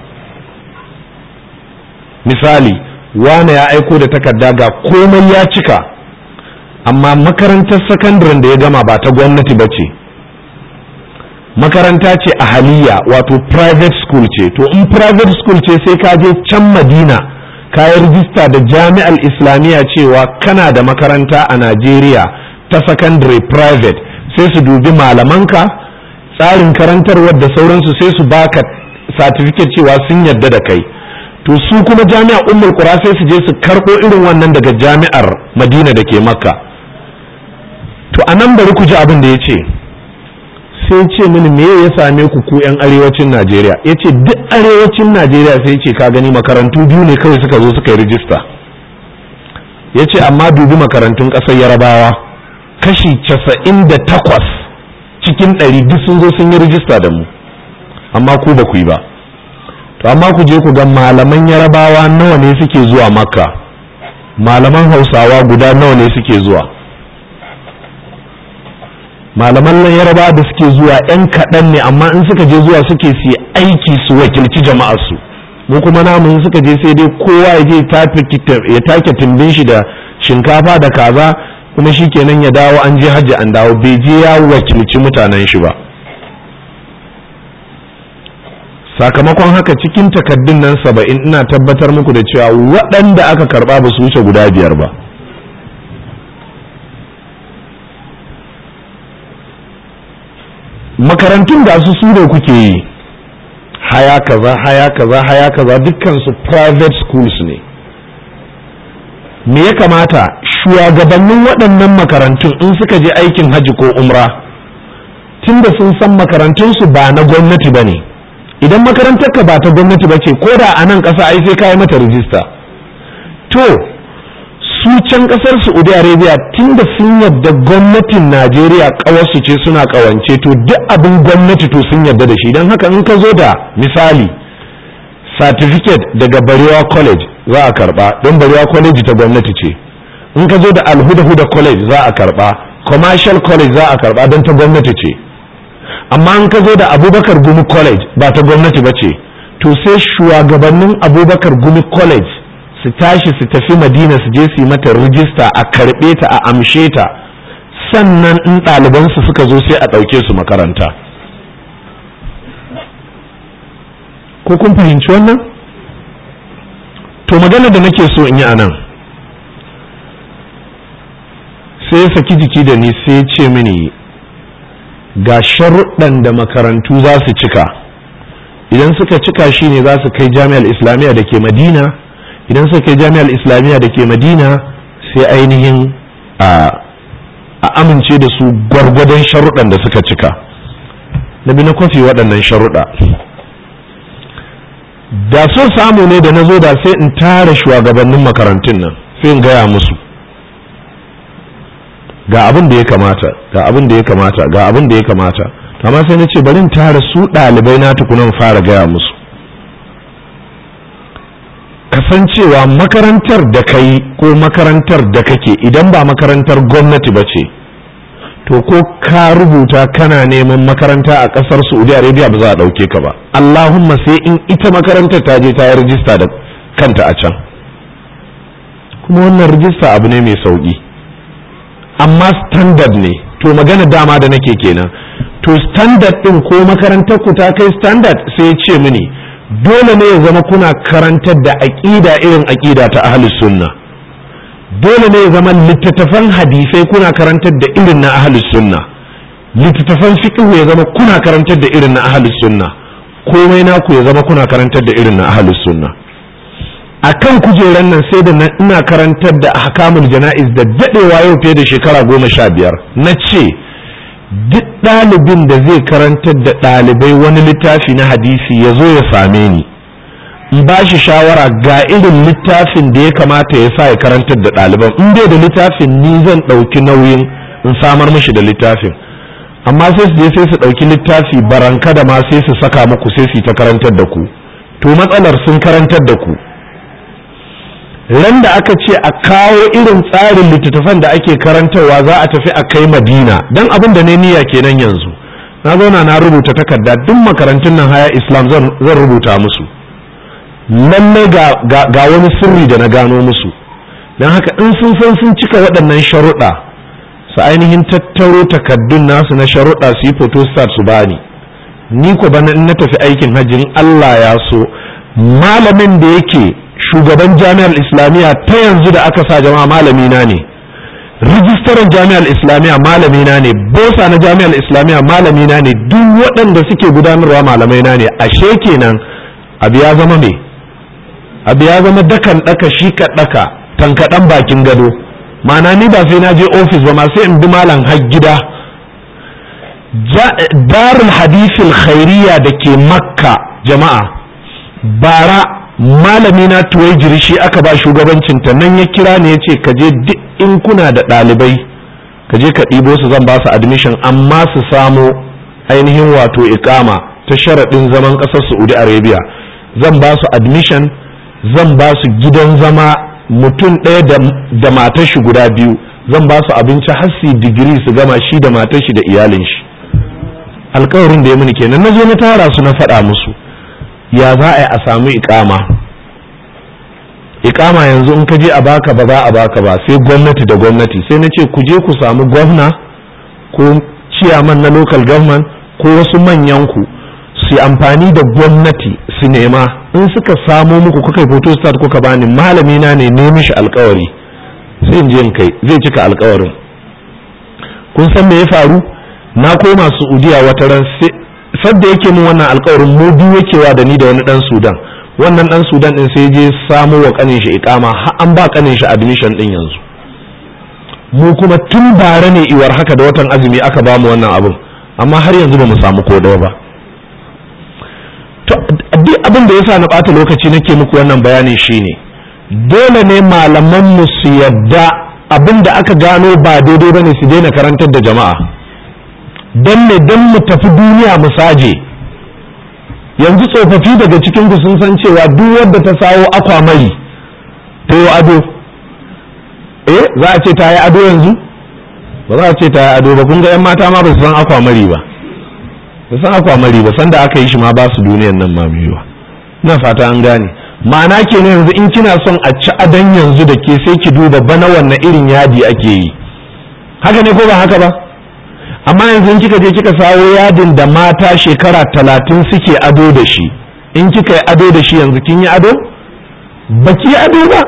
misali wane ya aiko da takarda ga komai ya cika amma makarantar sakandaren da ya gama ba ta gwamnati ba ce makaranta ce a haliya wato private school ce to in private school ce sai ka je can madina ka yi rijista da jami'ar islamiyya cewa kana da makaranta a najeriya ta secondary private sai su dubi malamanka tsarin karantarwar da sauransu sai su baka certificate cewa sun yarda da kai to su kuma jami'ar ummul qura sai su je su karɓo irin wannan daga jami'ar madina da ke makka to a nan bari ku ji abin da ya ce sai ce mini me ya same ku ku yan arewacin najeriya ya ce duk arewacin najeriya sai ce ka gani makarantu biyu ne kawai suka zo suka yi rijista ya ce amma dubi makarantun ƙasar yarabawa kashi casa'in da takwas cikin ɗari duk sun zo sun yi rijista da mu amma ku ba ku yi ba to amma ku je ku ga malaman yarabawa nawa ne suke zuwa makka malaman hausawa guda nawa ne suke zuwa malaman nan yaraba da suke zuwa yan kaɗan ne amma in suka je zuwa suke su aiki su wakilci jama'arsu mu kuma namun suka je sai dai kowa ya je ya take tumbin shi da shinkafa da kaza kuma shi kenan ya dawo an je hajji an dawo bai je ya wakilci mutanen shi ba sakamakon haka cikin takaddun nan saba'in ina tabbatar muku da cewa waɗanda aka karɓa ba su wuce guda biyar ba makarantun da su su kuke yi haya kaza haya kaza haya kaza dukkansu private schools ne me ya kamata shugabannin waɗannan makarantun in suka je aikin hajji ko umra tunda sun san makarantunsu ba na gwamnati ba ne idan makarantar ka ba ta gwamnati ba ce ko da a nan ƙasa ai sai ka yi mata rijista to su can ƙasar saudi arabia tunda sun yadda gwamnatin najeriya ƙawarsu ce suna ƙawance to duk abin gwamnati to sun yadda da shi don haka in ka zo da misali certificate daga barewa college za a karba don barewa college ta gwamnati ce in ka zo da alhuda-huda college za a karba commercial college za a karba don ta gwamnati ce amma in ka zo da abubakar gumi college ba ta gwamnati ba ce to sai shugabannin abubakar gumi college su tashi su tafi madina su je su yi mata rijista a karbe ta a amshe ta sannan in ɗalibansu suka zo sai a ɗauke su makaranta ko kun fahimci wannan to magana da nake so in yi a nan sai ya saki jiki da ni sai ce mini ga sharuɗan da makarantu za su cika idan suka cika shi ne za su kai jami'ar islamiyya da ke madina idan suka kai jami'ar islamiyya da ke madina sai ainihin a amince da su gwargwadon sharuɗan da suka cika na bi na kwafi waɗannan sharuɗa da so samu ne da na zo da sai in tara shugabannin makarantun nan sai in gaya musu ga abin da ya kamata ga abin da ya kamata ga abin da ya kamata amma sai na ce bari in tara su ɗalibai na tukunan fara gaya musu kasancewa makarantar da kai ko makarantar da kake idan ba makarantar gwamnati ba ce to ko ka rubuta kana neman makaranta a ƙasar saudi arabia ba za a ɗauke ka ba allahumma sai in ita makarantar ta je ta yi rijista da kanta a can kuma wannan rijista abu ne mai sauƙi amma standard ne to magana dama da nake kenan to standard din ko makarantar ku ta kai standard sai ce mini dole ne ya zama kuna karantar da aƙida irin aƙida ta ahlus sunna dole ne ya zama littattafan hadisai kuna karantar da irin na ahlus sunna littattafan fiqh ya zama kuna karantar da irin na ahlus sunna komai naku ya zama kuna karantar da irin na ahlus sunna akan kujeran nan sai da ina karantar da ahkamul jana'iz da dadewa yau fiye da shekara goma sha biyar na ce duk ɗalibin da zai karantar da ɗalibai wani littafi na hadisi ya zo ya same ni in ba shi shawara ga irin littafin da ya kamata ya sa ya karantar da ɗaliban in bai da littafin ni zan ɗauki nauyin in samar mishi da littafin amma sai su je sai su ɗauki littafi baranka da ma sai su saka muku sai su ta karantar da ku to matsalar sun karantar da ku ran da aka ce a kawo irin tsarin littattafan da ake karantarwa za a tafi a kai madina don abin da ne niyya kenan yanzu na zauna na rubuta takarda duk makarantun nan haya islam zan rubuta musu lallai ga wani sirri da na gano musu don haka in sun san sun cika waɗannan sharuɗa su ainihin tattaro takardun nasu na sharuɗa su yi photostat su bani ni ko bana in na tafi aikin hajjin allah ya so malamin da yake shugaban jami'ar islamiyya ta yanzu da aka sa jama'a malami na ne rijistaran jami'ar islamiyya malami na ne bosa na jami'ar islamiyya malami na ne duk waɗanda suke gudanarwa malamai na ne ashe kenan abu ya zama me abu ya zama dakan daka shi ka daka tankaɗan bakin gado ma'ana ni ba sai na je ofis ba ma sai in bi malam har gida darul hadithil khairiyya da ke makka jama'a bara malami na tuwai shi aka ba shugabancinta nan ya kira ne ya ce ka je duk in kuna da ɗalibai ka je ka ɗibo su zan ba su admission amma su samo ainihin wato ikama ta sharaɗin zaman ƙasar saudi arabia zan ba su admission zan ba su gidan zama mutum ɗaya da matar shi guda biyu zan ba su abinci har su digiri su gama shi da matar shi da iyalin shi alkawarin da ya mini kenan na zo na tara su na faɗa musu ya za a yi a samu ikama ikama yanzu in ka je a baka ba za a baka ba sai gwamnati da gwamnati sai na ce ku je ku samu gwamna ko ciyaman na local government ko wasu manyan ku su amfani da gwamnati su nema in suka samo muku kuka yi photostat kuka bani malami na ne ne mishi alkawari sai in je in kai zai cika alkawarin kun san me ya faru na koma Saudiya wata ran sadda yake min wannan alkawarin mu biyu yake wa da ni da wani dan Sudan wannan dan Sudan din sai je samo wa kanin shi ikama har an ba kanin shi admission din yanzu mu kuma tun bare ne iwar haka da watan azumi aka ba mu wannan abin amma har yanzu ba mu samu ko ba to duk abin da yasa na bata lokaci nake muku wannan bayani shine dole ne malaman mu su yadda abin da aka gano ba daidai bane su daina karantar da jama'a don ne don mu tafi duniya mu saje yanzu tsofaffi daga cikin ku sun san cewa duk wadda ta sawo akwamari ta yi ado eh za a ce ta yi ado yanzu ba za a ce ta yi ado ba kun ga yan mata ma ba su san akwamari ba ba san akwamari ba san da aka yi shi ma ba su duniyan nan ma biyu ba ina fata an gane ma'ana kenan yanzu in kina son a ci adon yanzu da ke sai ki duba bana wannan irin yadi ake yi haka ne ko ba haka ba amma yanzu kika je kika sawo yadin da mata shekara talatin suke ado da shi in kika yi ado da shi yanzu kin yi ado baki ado ba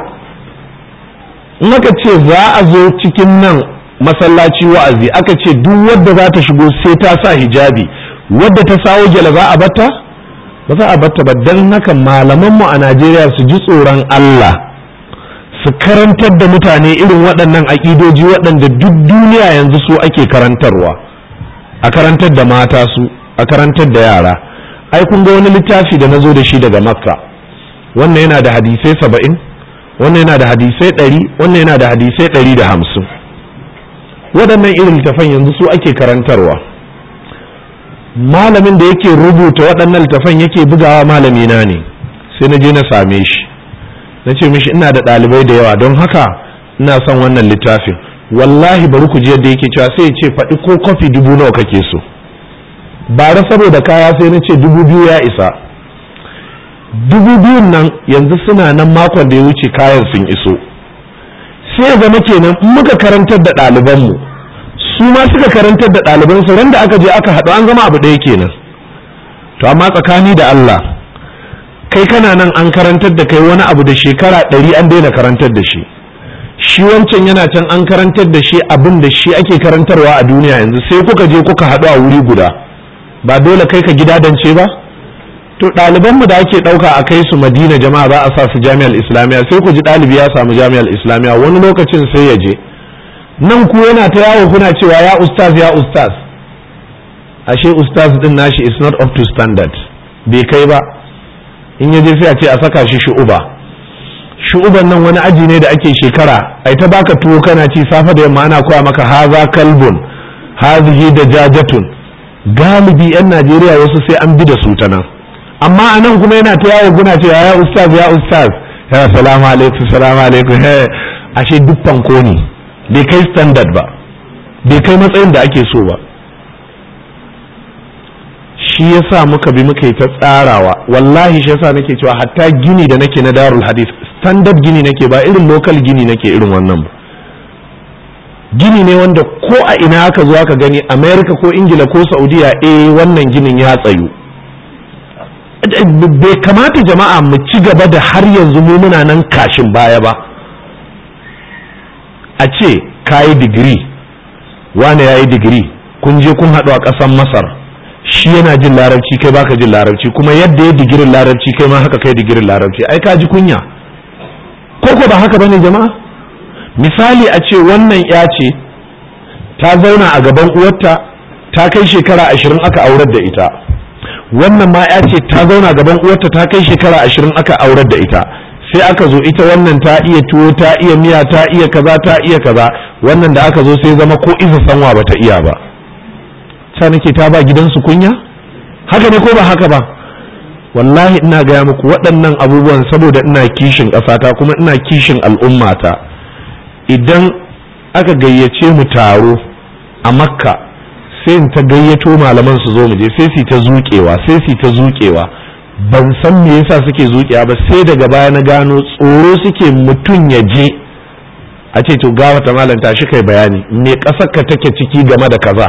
in aka ce za a zo cikin nan masallaci wa'azi aka ce duk wadda za ta shigo sai ta sa hijabi wadda ta sawo gyala za a batta ba za a batta ba don haka malamanmu a najeriya su ji tsoron allah su karantar da mutane irin waɗannan aƙidoji waɗanda duk duniya yanzu su ake karantarwa a karantar da mata su a karantar da yara ai kun ga wani littafi da na zo da shi daga makka wannan yana da hadisai saba'in wannan yana da hadisai ɗari wannan yana da hadisai ɗari da hamsin waɗannan irin littafan yanzu su ake karantarwa malamin da yake rubuta waɗannan littafan yake bugawa malamina ne sai na je na same shi na ce mishi ina da ɗalibai da yawa don haka ina son wannan littafin wallahi bari ku ji yadda yake cewa sai ya ce faɗi ko kofi dubu nawa kake so bara saboda kaya sai na ce dubu biyu ya isa dubu biyun nan yanzu suna nan makon da ya wuce kayan sun iso sai ya zama kenan in muka karantar da ɗalibanmu su ma suka karantar da ɗalibansu ran da aka je aka haɗu an zama abu ɗaya kenan to amma tsakani da Allah kai kana nan an karantar da kai wani abu da shekara ɗari an daina karantar da shi shi wancan yana can an karantar da shi abin da shi ake karantarwa a duniya yanzu sai kuka je kuka haɗu a wuri guda ba dole kai ka gida dance ba to ɗalibanmu da ake ɗauka a kai su madina jama'a za a sa su jami'ar islamiyya sai ku ji ɗalibi ya samu jami'ar islamiyya wani lokacin sai ya je nan ku yana ta yawo kuna cewa ya ustaz ya ustaz ashe ustaz din nashi is not up to standard bai kai ba in ya je sai a ce a saka shi shu'uba shu'uban nan wani aji ne da ake shekara ai ta baka tuwo kana ci safa da yamma ana koya maka haza kalbun hazihi da jajatun galibi yan najeriya wasu sai an bi da su ta nan amma a nan kuma yana ta yawo guna cewa ya ustaz ya ustaz ya salamu alaikum salamu alaikum he ashe duk fanko ne bai kai standard ba bai kai matsayin da ake so ba shi yasa muka bi muka yi ta tsarawa wallahi shi yasa nake cewa hatta gini da nake na darul hadith standard gini nake ba irin local gini nake irin wannan ba gini ne wanda ko a ina aka zo aka gani america ko ingila ko saudiya eh wannan ginin ya tsayu bai kamata jama'a mu ci gaba da har yanzu mu muna nan kashin baya ba a ce ka yi digiri wane ya yi digiri kun je kun haɗu a ƙasar masar shi yana jin larabci kai baka jin larabci kuma yadda ya digirin larabci kai ma haka kai digirin larabci ai ka ji kunya ko ko ba haka bane jama'a misali a ce wannan ya ce ta zauna a gaban uwarta ta kai shekara ashirin aka aurar da ita wannan ma ya ce ta zauna gaban uwarta ta kai shekara ashirin aka aurar da ita sai aka zo ita wannan ta iya tuwo ta iya miya ta iya kaza ta iya kaza wannan da aka zo sai zama ko isa sanwa bata iya ba sa nake ta ba gidansu kunya haka ne ko ba haka ba wallahi ina gaya muku waɗannan abubuwan saboda ina kishin ƙasata kuma ina kishin al'ummata idan aka gayyace mu taro a makka sai in ta gayyato malaman su zo mu je sai su ta zuƙewa sai su ta zuƙewa ban san me yasa suke zuƙewa ba sai daga baya na gano tsoro suke mutum ya je a ce to gawa ta malam tashi kai bayani me ƙasar ka take ciki game da kaza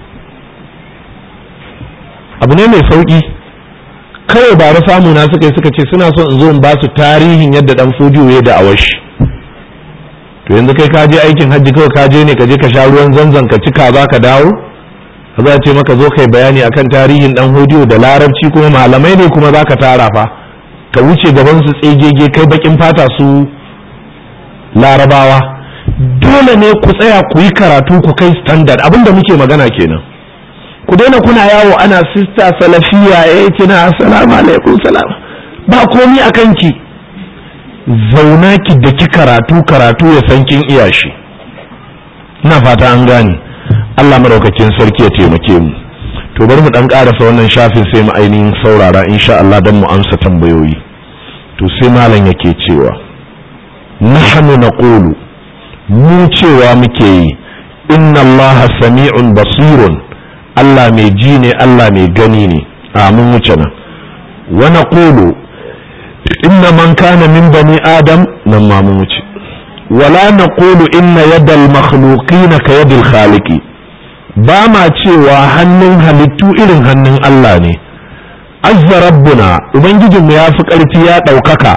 abu ne mai sauki kawai ba da samu na suka yi suka ce suna son in zo in ba su tarihin yadda dan fudiyo ya da awashi to yanzu kai ka je aikin hajji kawai ka je ne ka je ka sha ruwan zanzan ka cika za ka dawo ka za ce maka zo kai bayani akan tarihin dan hudiyo da larabci kuma malamai ne kuma za ka tara fa ka wuce gaban su tsegege kai bakin fata su larabawa dole ne ku tsaya ku yi karatu ku kai standard abinda muke magana kenan ku daina kuna yawo ana sista salafiya ya kina assalamu alaikum salam ba komi a kanki zauna ki da ki karatu karatu ya san kin iya shi ina fata an gane Allah maraukakin sarki ya taimake mu to bari mu dan karasa wannan shafin sai mu ainihin saurara insha Allah dan mu amsa tambayoyi to sai malam yake cewa nahnu naqulu mu cewa muke yi inna Allah sami'un basirun Allah mai ji ne Allah mai gani ne a mun wuce nan wa naqulu inna man kana min bani adam nan ma mun wuce wala naqulu inna yadal makhluqin ka yadil khaliqi ba ma cewa hannun halittu irin hannun Allah ne azza rabbuna ubangijinmu ya fi ƙarfi ya ɗaukaka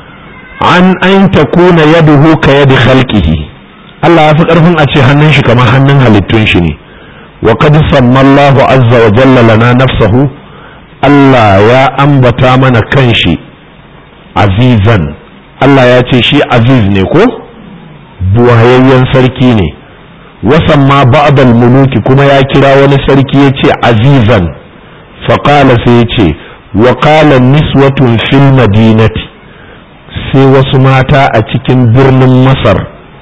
an an takuna yaduhu ka yadi khalqihi Allah ya fi ƙarfin a ce hannun shi kamar hannun halittun shi ne wa qad sammallahu azza wa jalla lana nafsahu Allah ya ambata mana kanshi azizan Allah ya ce shi aziz ne ko buwayayyen sarki ne wasan ma ba'dal muluki kuma ya kira wani sarki ya ce azizan faƙala sai ya ce wa qala niswatun fil madinati sai wasu mata a cikin birnin masar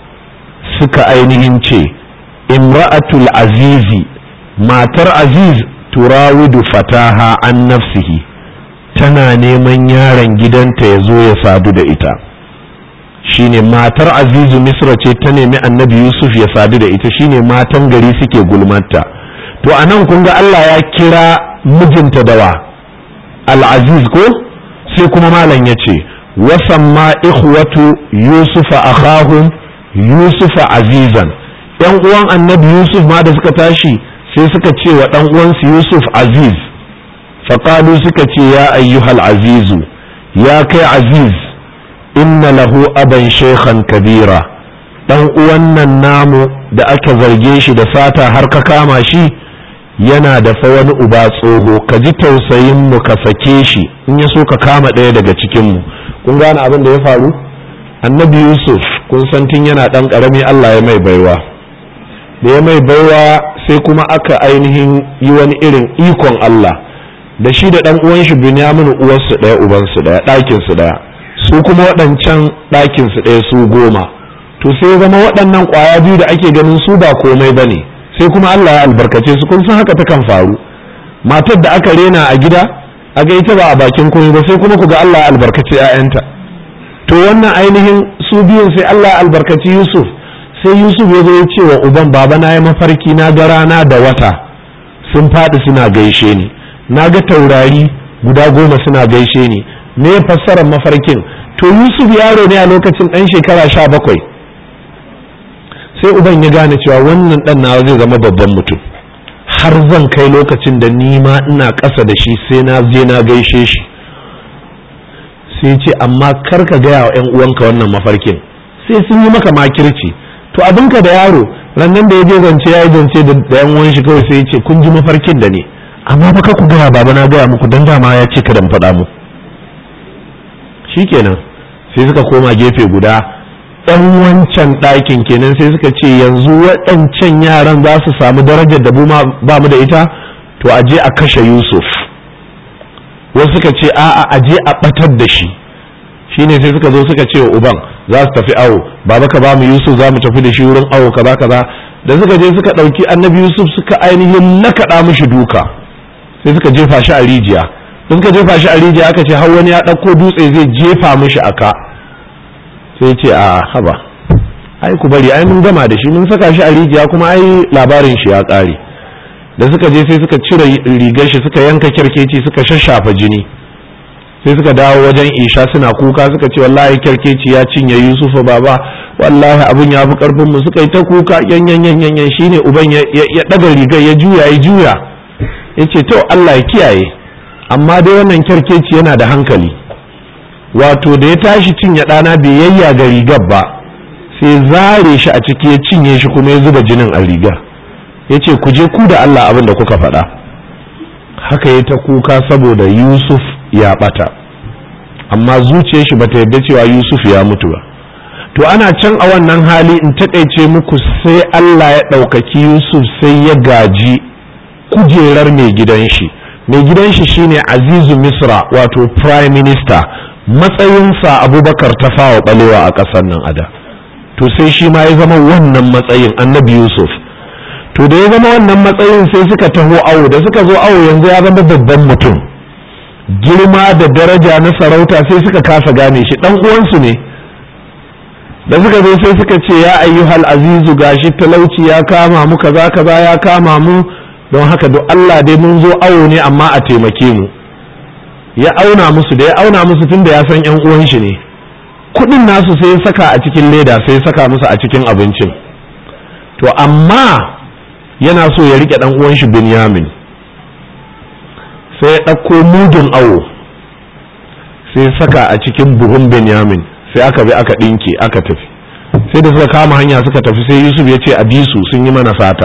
suka ainihin ce imra'atul azizi matar aziz turawidu fataha an nafsihi tana neman yaron gidanta ya zo ya sadu da ita shine matar azizu misra ce ta nemi annabi yusuf ya sadu da ita shine matan gari suke gulmanta to a nan kun ga allah ya kira mijinta dawa al-aziz ko sai kuma malam ya ce wasamma ikhwatu yusufa akhahum yusufa azizan yan uwan annabi yusuf ma da suka tashi sai suka ce wa dan uwansu yusuf aziz faqalu suka ce ya ayyuhal azizu ya kai aziz inna lahu aban shaykhan kabira dan uwan nan namu da aka zarge shi da sata har ka kama shi yana da fa wani uba tsoho ka ji tausayin mu ka sake shi in ya so ka kama ɗaya daga cikin mu kun gane abin da ya faru annabi yusuf kun san tun yana ɗan ƙarami allah ya mai baiwa da ya mai baiwa sai kuma aka ainihin yi wani irin ikon allah da shi da ɗan uwan shi binyamin uwarsu ɗaya ubansu ɗaya ɗakinsu ɗaya su kuma waɗancan ɗakinsu ɗaya su goma to sai zama waɗannan ƙwaya biyu da ake ganin su ba komai ba ne sai kuma allah ya albarkace su kun san haka takan faru matar da aka rena a gida a ga ita ba a bakin komai ba sai kuma ku ga Allah ya albarkaci ‘ya'yanta to wannan ainihin su biyun sai Allah ya albarkaci Yusuf sai Yusuf ya zo ya ce wa uban baba na yi mafarki na ga rana da wata sun faɗi suna gaishe ni na ga taurari guda goma suna gaishe ni me fassarar mafarkin to Yusuf yaro ne a lokacin ɗan shekara sha bakwai sai uban ya gane cewa wannan ɗan nawa zai zama babban mutum har zan kai lokacin da ni ma ina ƙasa da shi sai na je na gaishe shi sai ce amma kar ka gaya wa 'yan uwanka wannan mafarkin sai sun yi maka makirci to abinka da yaro rannan da ya je zance ya yi zance da yan uwan shi kawai sai ya ce kun ji mafarkin da ne amma ba ka ku gaya baba na gaya muku dan dama ya ce kada mu faɗa mu shikenan sai suka koma gefe guda ɗan wancan ɗakin kenan sai suka ce yanzu waɗancan yaran za su samu darajar da ba mu da ita to a je a kashe yusuf wasu suka ce a'a a je a ɓatar da shi shine sai suka zo suka ce wa uban za su tafi awo baba ka ba mu yusuf za mu tafi da shi wurin awo kaza kaza da suka je suka ɗauki annabi yusuf suka ainihin nakaɗa mishi duka sai suka jefa shi a rijiya da suka jefa shi a rijiya aka ce har wani ya ɗauko dutse zai jefa mishi aka sai ce a haba ai ku bari ai mun gama da shi mun saka shi a rijiya kuma ai labarin shi ya ƙare da suka je sai suka cire rigar shi suka yanka kyarkeci suka shashafa jini sai suka dawo wajen isha suna kuka suka ce wallahi kyarkeci ya cinye yusufa baba wallahi abun ya fi karfin mu suka yi ta kuka yan yan yan yan shine uban ya daga rigar ya juya ya juya yace to Allah ya kiyaye amma dai wannan kyarkeci yana da hankali wato da ya tashi cinye ɗana bai yayya ga rigar ba sai zare shi a ciki ya cinye shi kuma ya zuba jinin a rigar ya ce ku je ku da Allah abin da kuka faɗa haka ya ta kuka saboda Yusuf ya ɓata amma zuciyar shi bata yarda cewa Yusuf ya mutu ba to ana can a wannan hali in taƙaice muku sai Allah ya ɗaukaki Yusuf sai ya gaji kujerar mai gidan shi mai gidan shi shine Azizu Misra wato prime minister matsayinsa Abubakar ta fawa balewa a ƙasar nan ada to sai shi ma ya zama wannan matsayin annabi Yusuf to da ya zama wannan matsayin sai suka taho awo da suka zo awo yanzu ya zama babban mutum girma da daraja na sarauta sai suka kasa gane shi dan uwansu ne da suka zo sai suka ce ya ayyuhal azizu gashi talauci ya kama mu kaza kaza ya kama mu don haka duk Allah dai mun zo awo ne amma a taimake mu ya auna musu da ya auna musu tunda ya san yan uwan shi ne kudin nasu sai ya saka a cikin leda sai ya saka musu a cikin abincin to amma yana so ya rike dan uwan shi Binyamin sai ya ɗauko mudun awo sai saka a cikin buhun benyamin sai aka bi aka ɗinke aka tafi sai da suka kama hanya suka tafi sai yusuf ya ce a bisu sun yi mana sata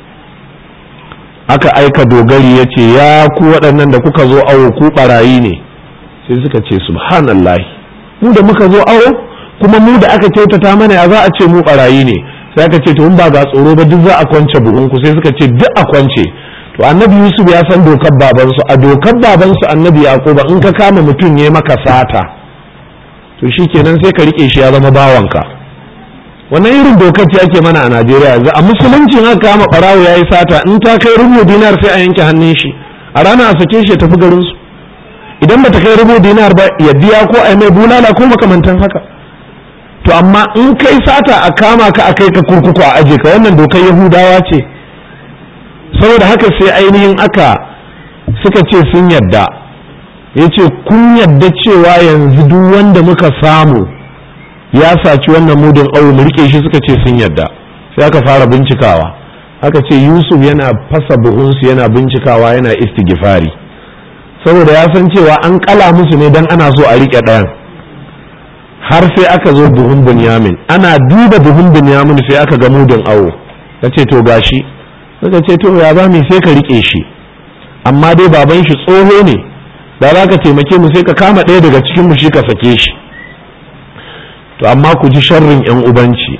aka aika dogari ya ce ya ku waɗannan da kuka zo awo ku ɓarayi ne sai suka ce subhanallah mu da muka zo awo kuma mu da aka kyautata mana ya za a ce mu ɓarayi ne sai aka ce to in ba ga tsoro ba duk za a kwance buhunku sai suka ce duk a kwance to annabi yusuf ya san dokar babansu a dokar babansu annabi yaquba in ka kama mutum ya maka sata to shikenan sai ka rike shi ya zama bawanka wannan irin dokar ce ake mana a najeriya yanzu a musulunci aka kama barawo ya yi sata in ta kai rubu dinar sai a yanke hannun shi a rana a sake shi ya tafi garin su idan bata kai rubu dinar ba ya biya ko a mai bulala ko makamantan haka to amma in kai sata a kama ka a kai ka kurkuku a aje ka wannan dokar yahudawa ce saboda haka sai ainihin aka suka ce sun yadda ya ce kun yadda cewa yanzu duk wanda muka samu ya saci wannan mudun aure mu rike shi suka ce sun yadda sai aka fara bincikawa aka ce yusuf yana fasa buhunsu yana bincikawa yana istighfari saboda ya san cewa an kala musu ne don ana so a rike ɗayan har sai aka zo buhun bunyamin ana duba buhun bunyamin sai aka ga mudun awo ka ce to gashi suka ce to ya zami sai ka rike shi amma dai baban shi tsoho ne da za ka taimake mu sai ka kama ɗaya daga cikin mu shi ka sake shi to amma ku ji sharrin yan ubanci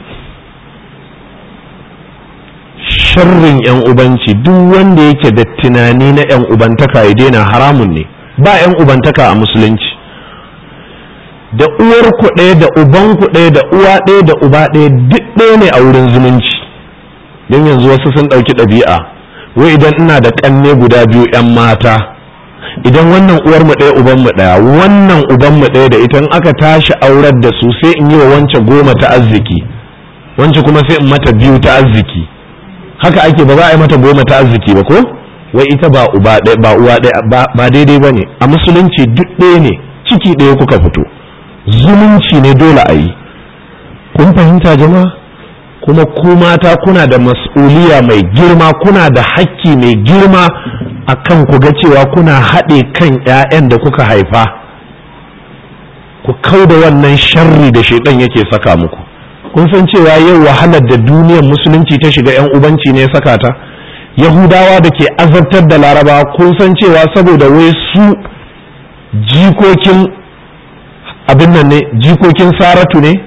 sharrin yan ubanci duk wanda yake da tunani na yan ubantaka ya daina haramun ne ba yan ubantaka a musulunci da uwar ku ɗaya da uban ku ɗaya da uwa ɗaya da uba ɗaya duk ɗaya ne a wurin zumunci don yanzu wasu sun ɗauki ɗabi'a wai idan ina da ƙanne guda biyu 'yan mata idan wannan uwar mu ɗaya uban mu ɗaya wannan uban mu ɗaya da ita aka tashi aurar da su sai in yi wa wance goma ta arziki wance kuma sai in mata biyu ta arziki haka ake ba za a yi mata goma ta arziki ba ko wai ita ba uba ɗaya ba uwa ɗaya ba daidai ba ne a musulunci duk ɗaya ne ciki ɗaya kuka fito zumunci ne dole a yi kun fahimta jama'a kuma ku mata kuna da mas'uliya mai girma kuna da hakki mai girma a kan ku ga cewa kuna haɗe kan 'ya'yan da kuka haifa ku kau da wannan sharri da shaidan yake saka muku kun san cewa yau wahalar da duniyar musulunci ta shiga 'yan ubanci ne ya saka ta yahudawa da ke azabtar da laraba kun san cewa saboda wai su jikokin abin nan ne jikokin saratu ne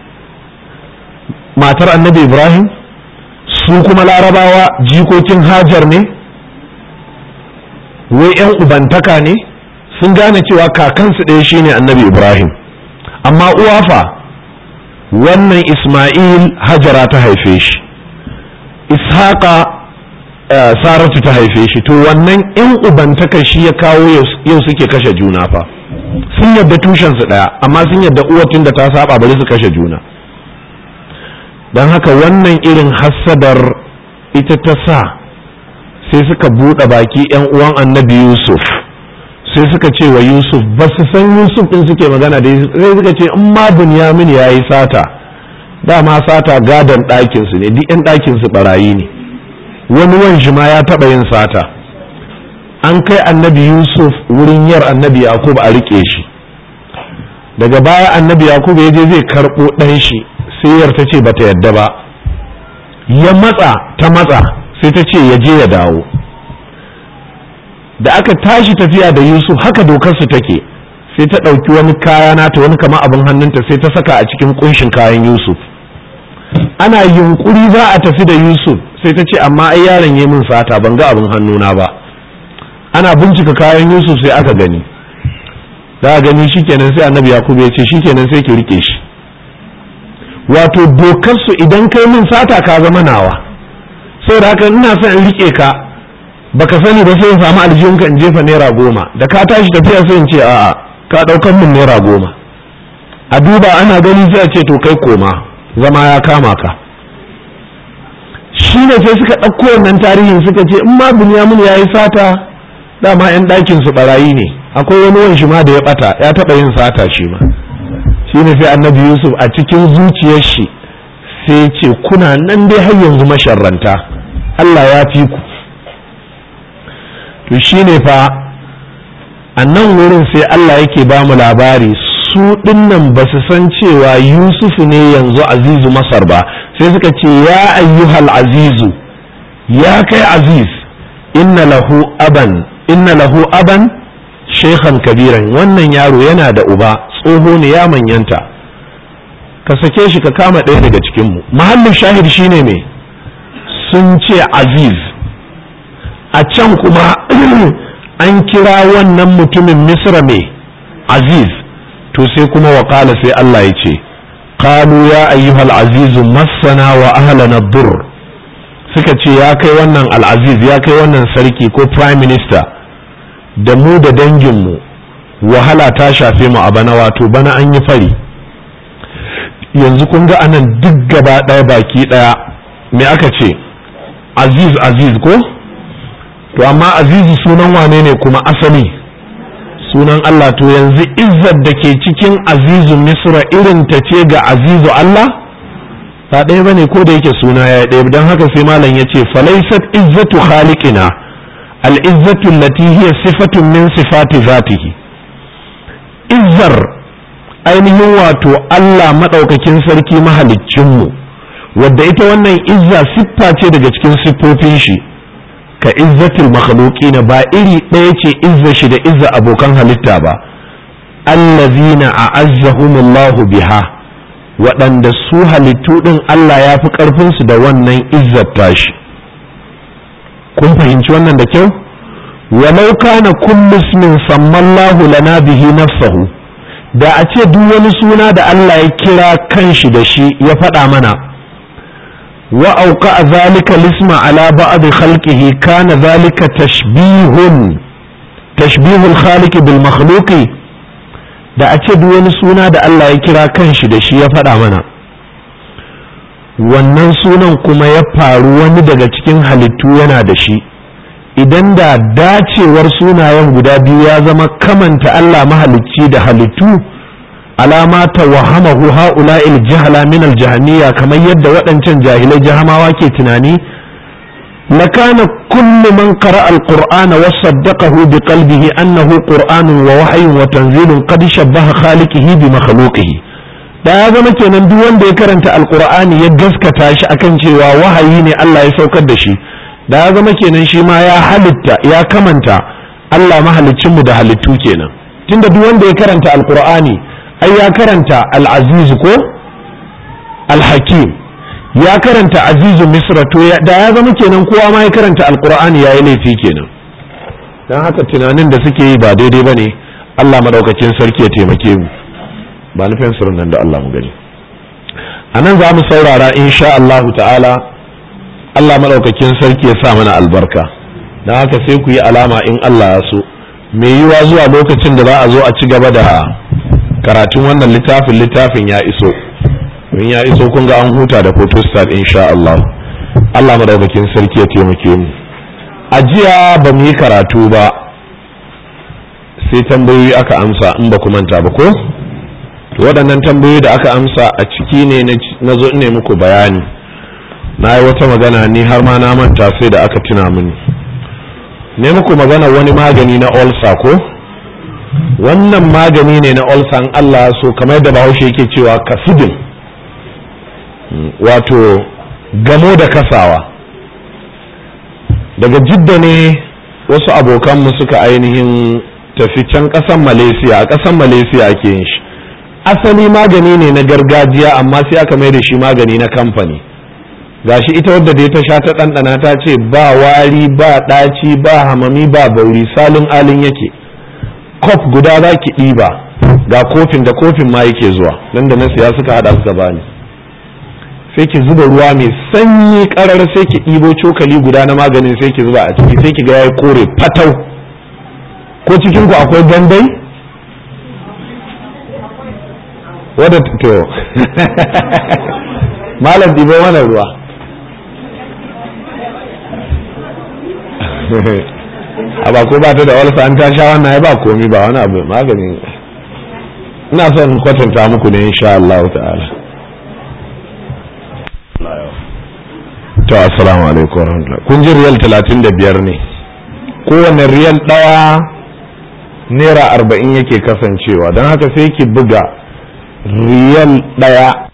matar annabi ibrahim su kuma larabawa jikokin hajar ne wai 'yan ubantaka ne sun gane cewa kakansu ɗaya shine annabi ibrahim amma uwafa wannan isma'il hajara ta haife shi ishaqa saratu ta haife shi to wannan 'yan ubantaka shi ya kawo yau suke kashe juna fa sun yadda tushensu ɗaya amma sun yadda uwatin da ta saba bari su kashe juna don haka wannan irin hassadar ita ta sa sai suka buɗe baki 'yan uwan annabi yusuf sai suka ce wa yusuf ba su san yusuf ɗin suke magana da sai suka ce in ma bunyamin ya yi sata dama sata gadon ɗakinsu ne duk 'yan ɗakinsu ɓarayi ne wani wanshi ma ya taɓa yin sata an kai annabi yusuf wurin yar annabi yakub a riƙe shi daga baya annabi yakub ya je zai karɓo ɗan shi sai yar ta ce bata yadda ba ya matsa ta matsa sai ta ce ya je ya dawo da aka tashi tafiya da yusuf haka dokarsu take sai ta ɗauki wani kaya nata wani kama abin hannunta sai ta saka a cikin kunshin kayan yusuf ana yunkuri za a tafi da yusuf sai ta ce amma ai yaron ya min sata ban ga abin hannuna ba ana bincika kayan yusuf sai aka gani da gani shikenan sai annabi yakubu ya ce shikenan sai ki rike shi wato dokarsu idan kai min sata ka zama nawa sai da haka ina son in rike ka baka sani ba sai in samu aljihunka in jefa naira goma da ka tashi tafiya sai in ce a'a ka daukan min naira goma a duba ana gani sai a ce to kai koma zama ya kama ka shi ne sai suka ɗauko wannan tarihin suka ce in ma bunyamin ya yi sata dama 'yan ɗakin su barayi ne akwai wani wani shi ma da ya ɓata ya taɓa yin sata shi ma shi ne sai annabi yusuf a cikin zuciyar shi sai ce kuna nan dai har yanzu masharranta allah ya fi ku to shi ne fa a nan wurin sai Allah yake ba mu labari su dinnan ba su san cewa yusufu ne yanzu azizu masar ba sai suka ce ya ayyuhal azizu ya kai aziz inna lahu aban inna lahu aban shekhan kabiran wannan yaro yana da uba tsoho ne ya manyanta ka sake shi ka kama ɗaya daga cikinmu mahallin shahid shine me sun ce aziz a can kuma an kira wannan mutumin misra mai aziz to sai kuma waƙala sai Allah ya ce qalu ya ayyuhal azizu massana wa ahlana dur suka ce ya kai wannan al'aziz ya kai wannan sarki ko prime minister da mu da danginmu wahala ta shafe mu a bana wato bana an yi fari yanzu kun ga anan duk gaba ɗaya baki ɗaya me aka ce aziz aziz ko to amma azizu sunan wane ne kuma asali sunan Allah to yanzu izzar da ke cikin azizu misra irin ta ce ga azizu Allah ba ɗaya bane ko da yake suna ya ɗaya don haka sai malam ya ce falaisat izzatu khaliqina al-izzatu allati hiya sifatun min sifati zatihi izzar ainihin wato Allah madaukakin sarki mahaliccinmu wadda ita wannan izza siffa ce daga cikin siffofin shi ka izzatul makhluqina ba iri ɗaya ce izza shi da izza abokan halitta ba allazina a'azzahumullahu biha waɗanda su halittu ɗin Allah ya fi ƙarfinsu da wannan izzar tashi kun fahimci wannan da kyau walau kana kullu ismin sammallahu lana bihi nafsahu da a ce duk wani suna da Allah ya kira kanshi da shi ya faɗa mana wa auka zalika lisma ala ba'd khalqihi kana zalika tashbihun tashbihul khaliq bil makhluqi da a ce duk wani suna da Allah ya kira kanshi da shi ya faɗa mana wannan sunan kuma ya faru wani daga cikin halittu yana da shi idan da dacewar sunayen guda biyu ya zama kamanta Allah mahalicci da halittu alama ta wahamahu ha'ula'il jahala min aljahaniya kamar yadda waɗancan jahilai jahamawa ke tunani لكان كل من قرأ القرآن وصدقه بقلبه أنه قرآن ووحي وتنزيل قد شبه خالقه بمخلوقه da ya zama kenan duk wanda ya karanta alkur'ani ya gaskata shi akan cewa wahayi ne Allah ya saukar da shi da ya zama kenan shi ma ya halitta ya kamanta Allah mahaliccinmu da halittu kenan tunda duk wanda ya karanta alkur'ani ai ya karanta al-aziz ko al-hakim ya karanta azizu misra to da ya zama kenan kowa ma ya karanta alkur'ani ya yi laifi kenan don haka tunanin da suke yi ba daidai ba ne allah madaukakin sarki ya taimake mu ba nufin sirrin nan da allah mu gani a nan za mu saurara insha allahu ta'ala allah madaukakin sarki ya sa mana albarka don haka sai ku yi alama in allah ya so mai yiwa zuwa lokacin da za a zo a ci gaba da karatun wannan littafin littafin ya iso in ya iso kun ga an huta da photostat insha Allah Allah madaukakin sarki ya taimake mu a jiya ba mu yi karatu ba sai tambayoyi aka amsa in ba ku manta ba ko waɗannan tambayoyi da aka amsa a ciki ne na zo ne muku bayani na yi wata magana ni har ma na manta sai da aka tuna mini ne muku magana wani magani na olsa ko wannan magani ne na olsa in Allah so kamar da bahaushe yake cewa kasudin wato gamo da kasawa daga jidda ne wasu abokanmu suka ainihin tafi can ƙasan malaysia a ƙasan malaysia ake yin shi asali magani ne na gargajiya amma sai aka mai da shi magani na kamfani gashi ita wadda dai ta sha ta ɗanɗana ta ce ba wari ba ɗaci ba hamami ba bauri salin alin yake kof guda za ki ɗiba ga kofin da kofin ma yake zuwa nan da na siya suka haɗa suka bani sai ki zuba ruwa mai sanyi karar sai ki ɗibo cokali guda na maganin sai ki zuba a ciki sai ki ga yayi kore fatau ko cikin ku akwai gandai wadda to malam ɗibo mana ruwa a ba ko ba ta da walsa an ta sha wannan ya ba komi ba wani abu magani ina son kwatanta muku ne insha Allah ta'ala to assalamu alaikum warahmatullahi kun ji riyal 35 ne kowane riyal daya naira arba'in yake kasancewa don haka sai ki buga riyal ɗaya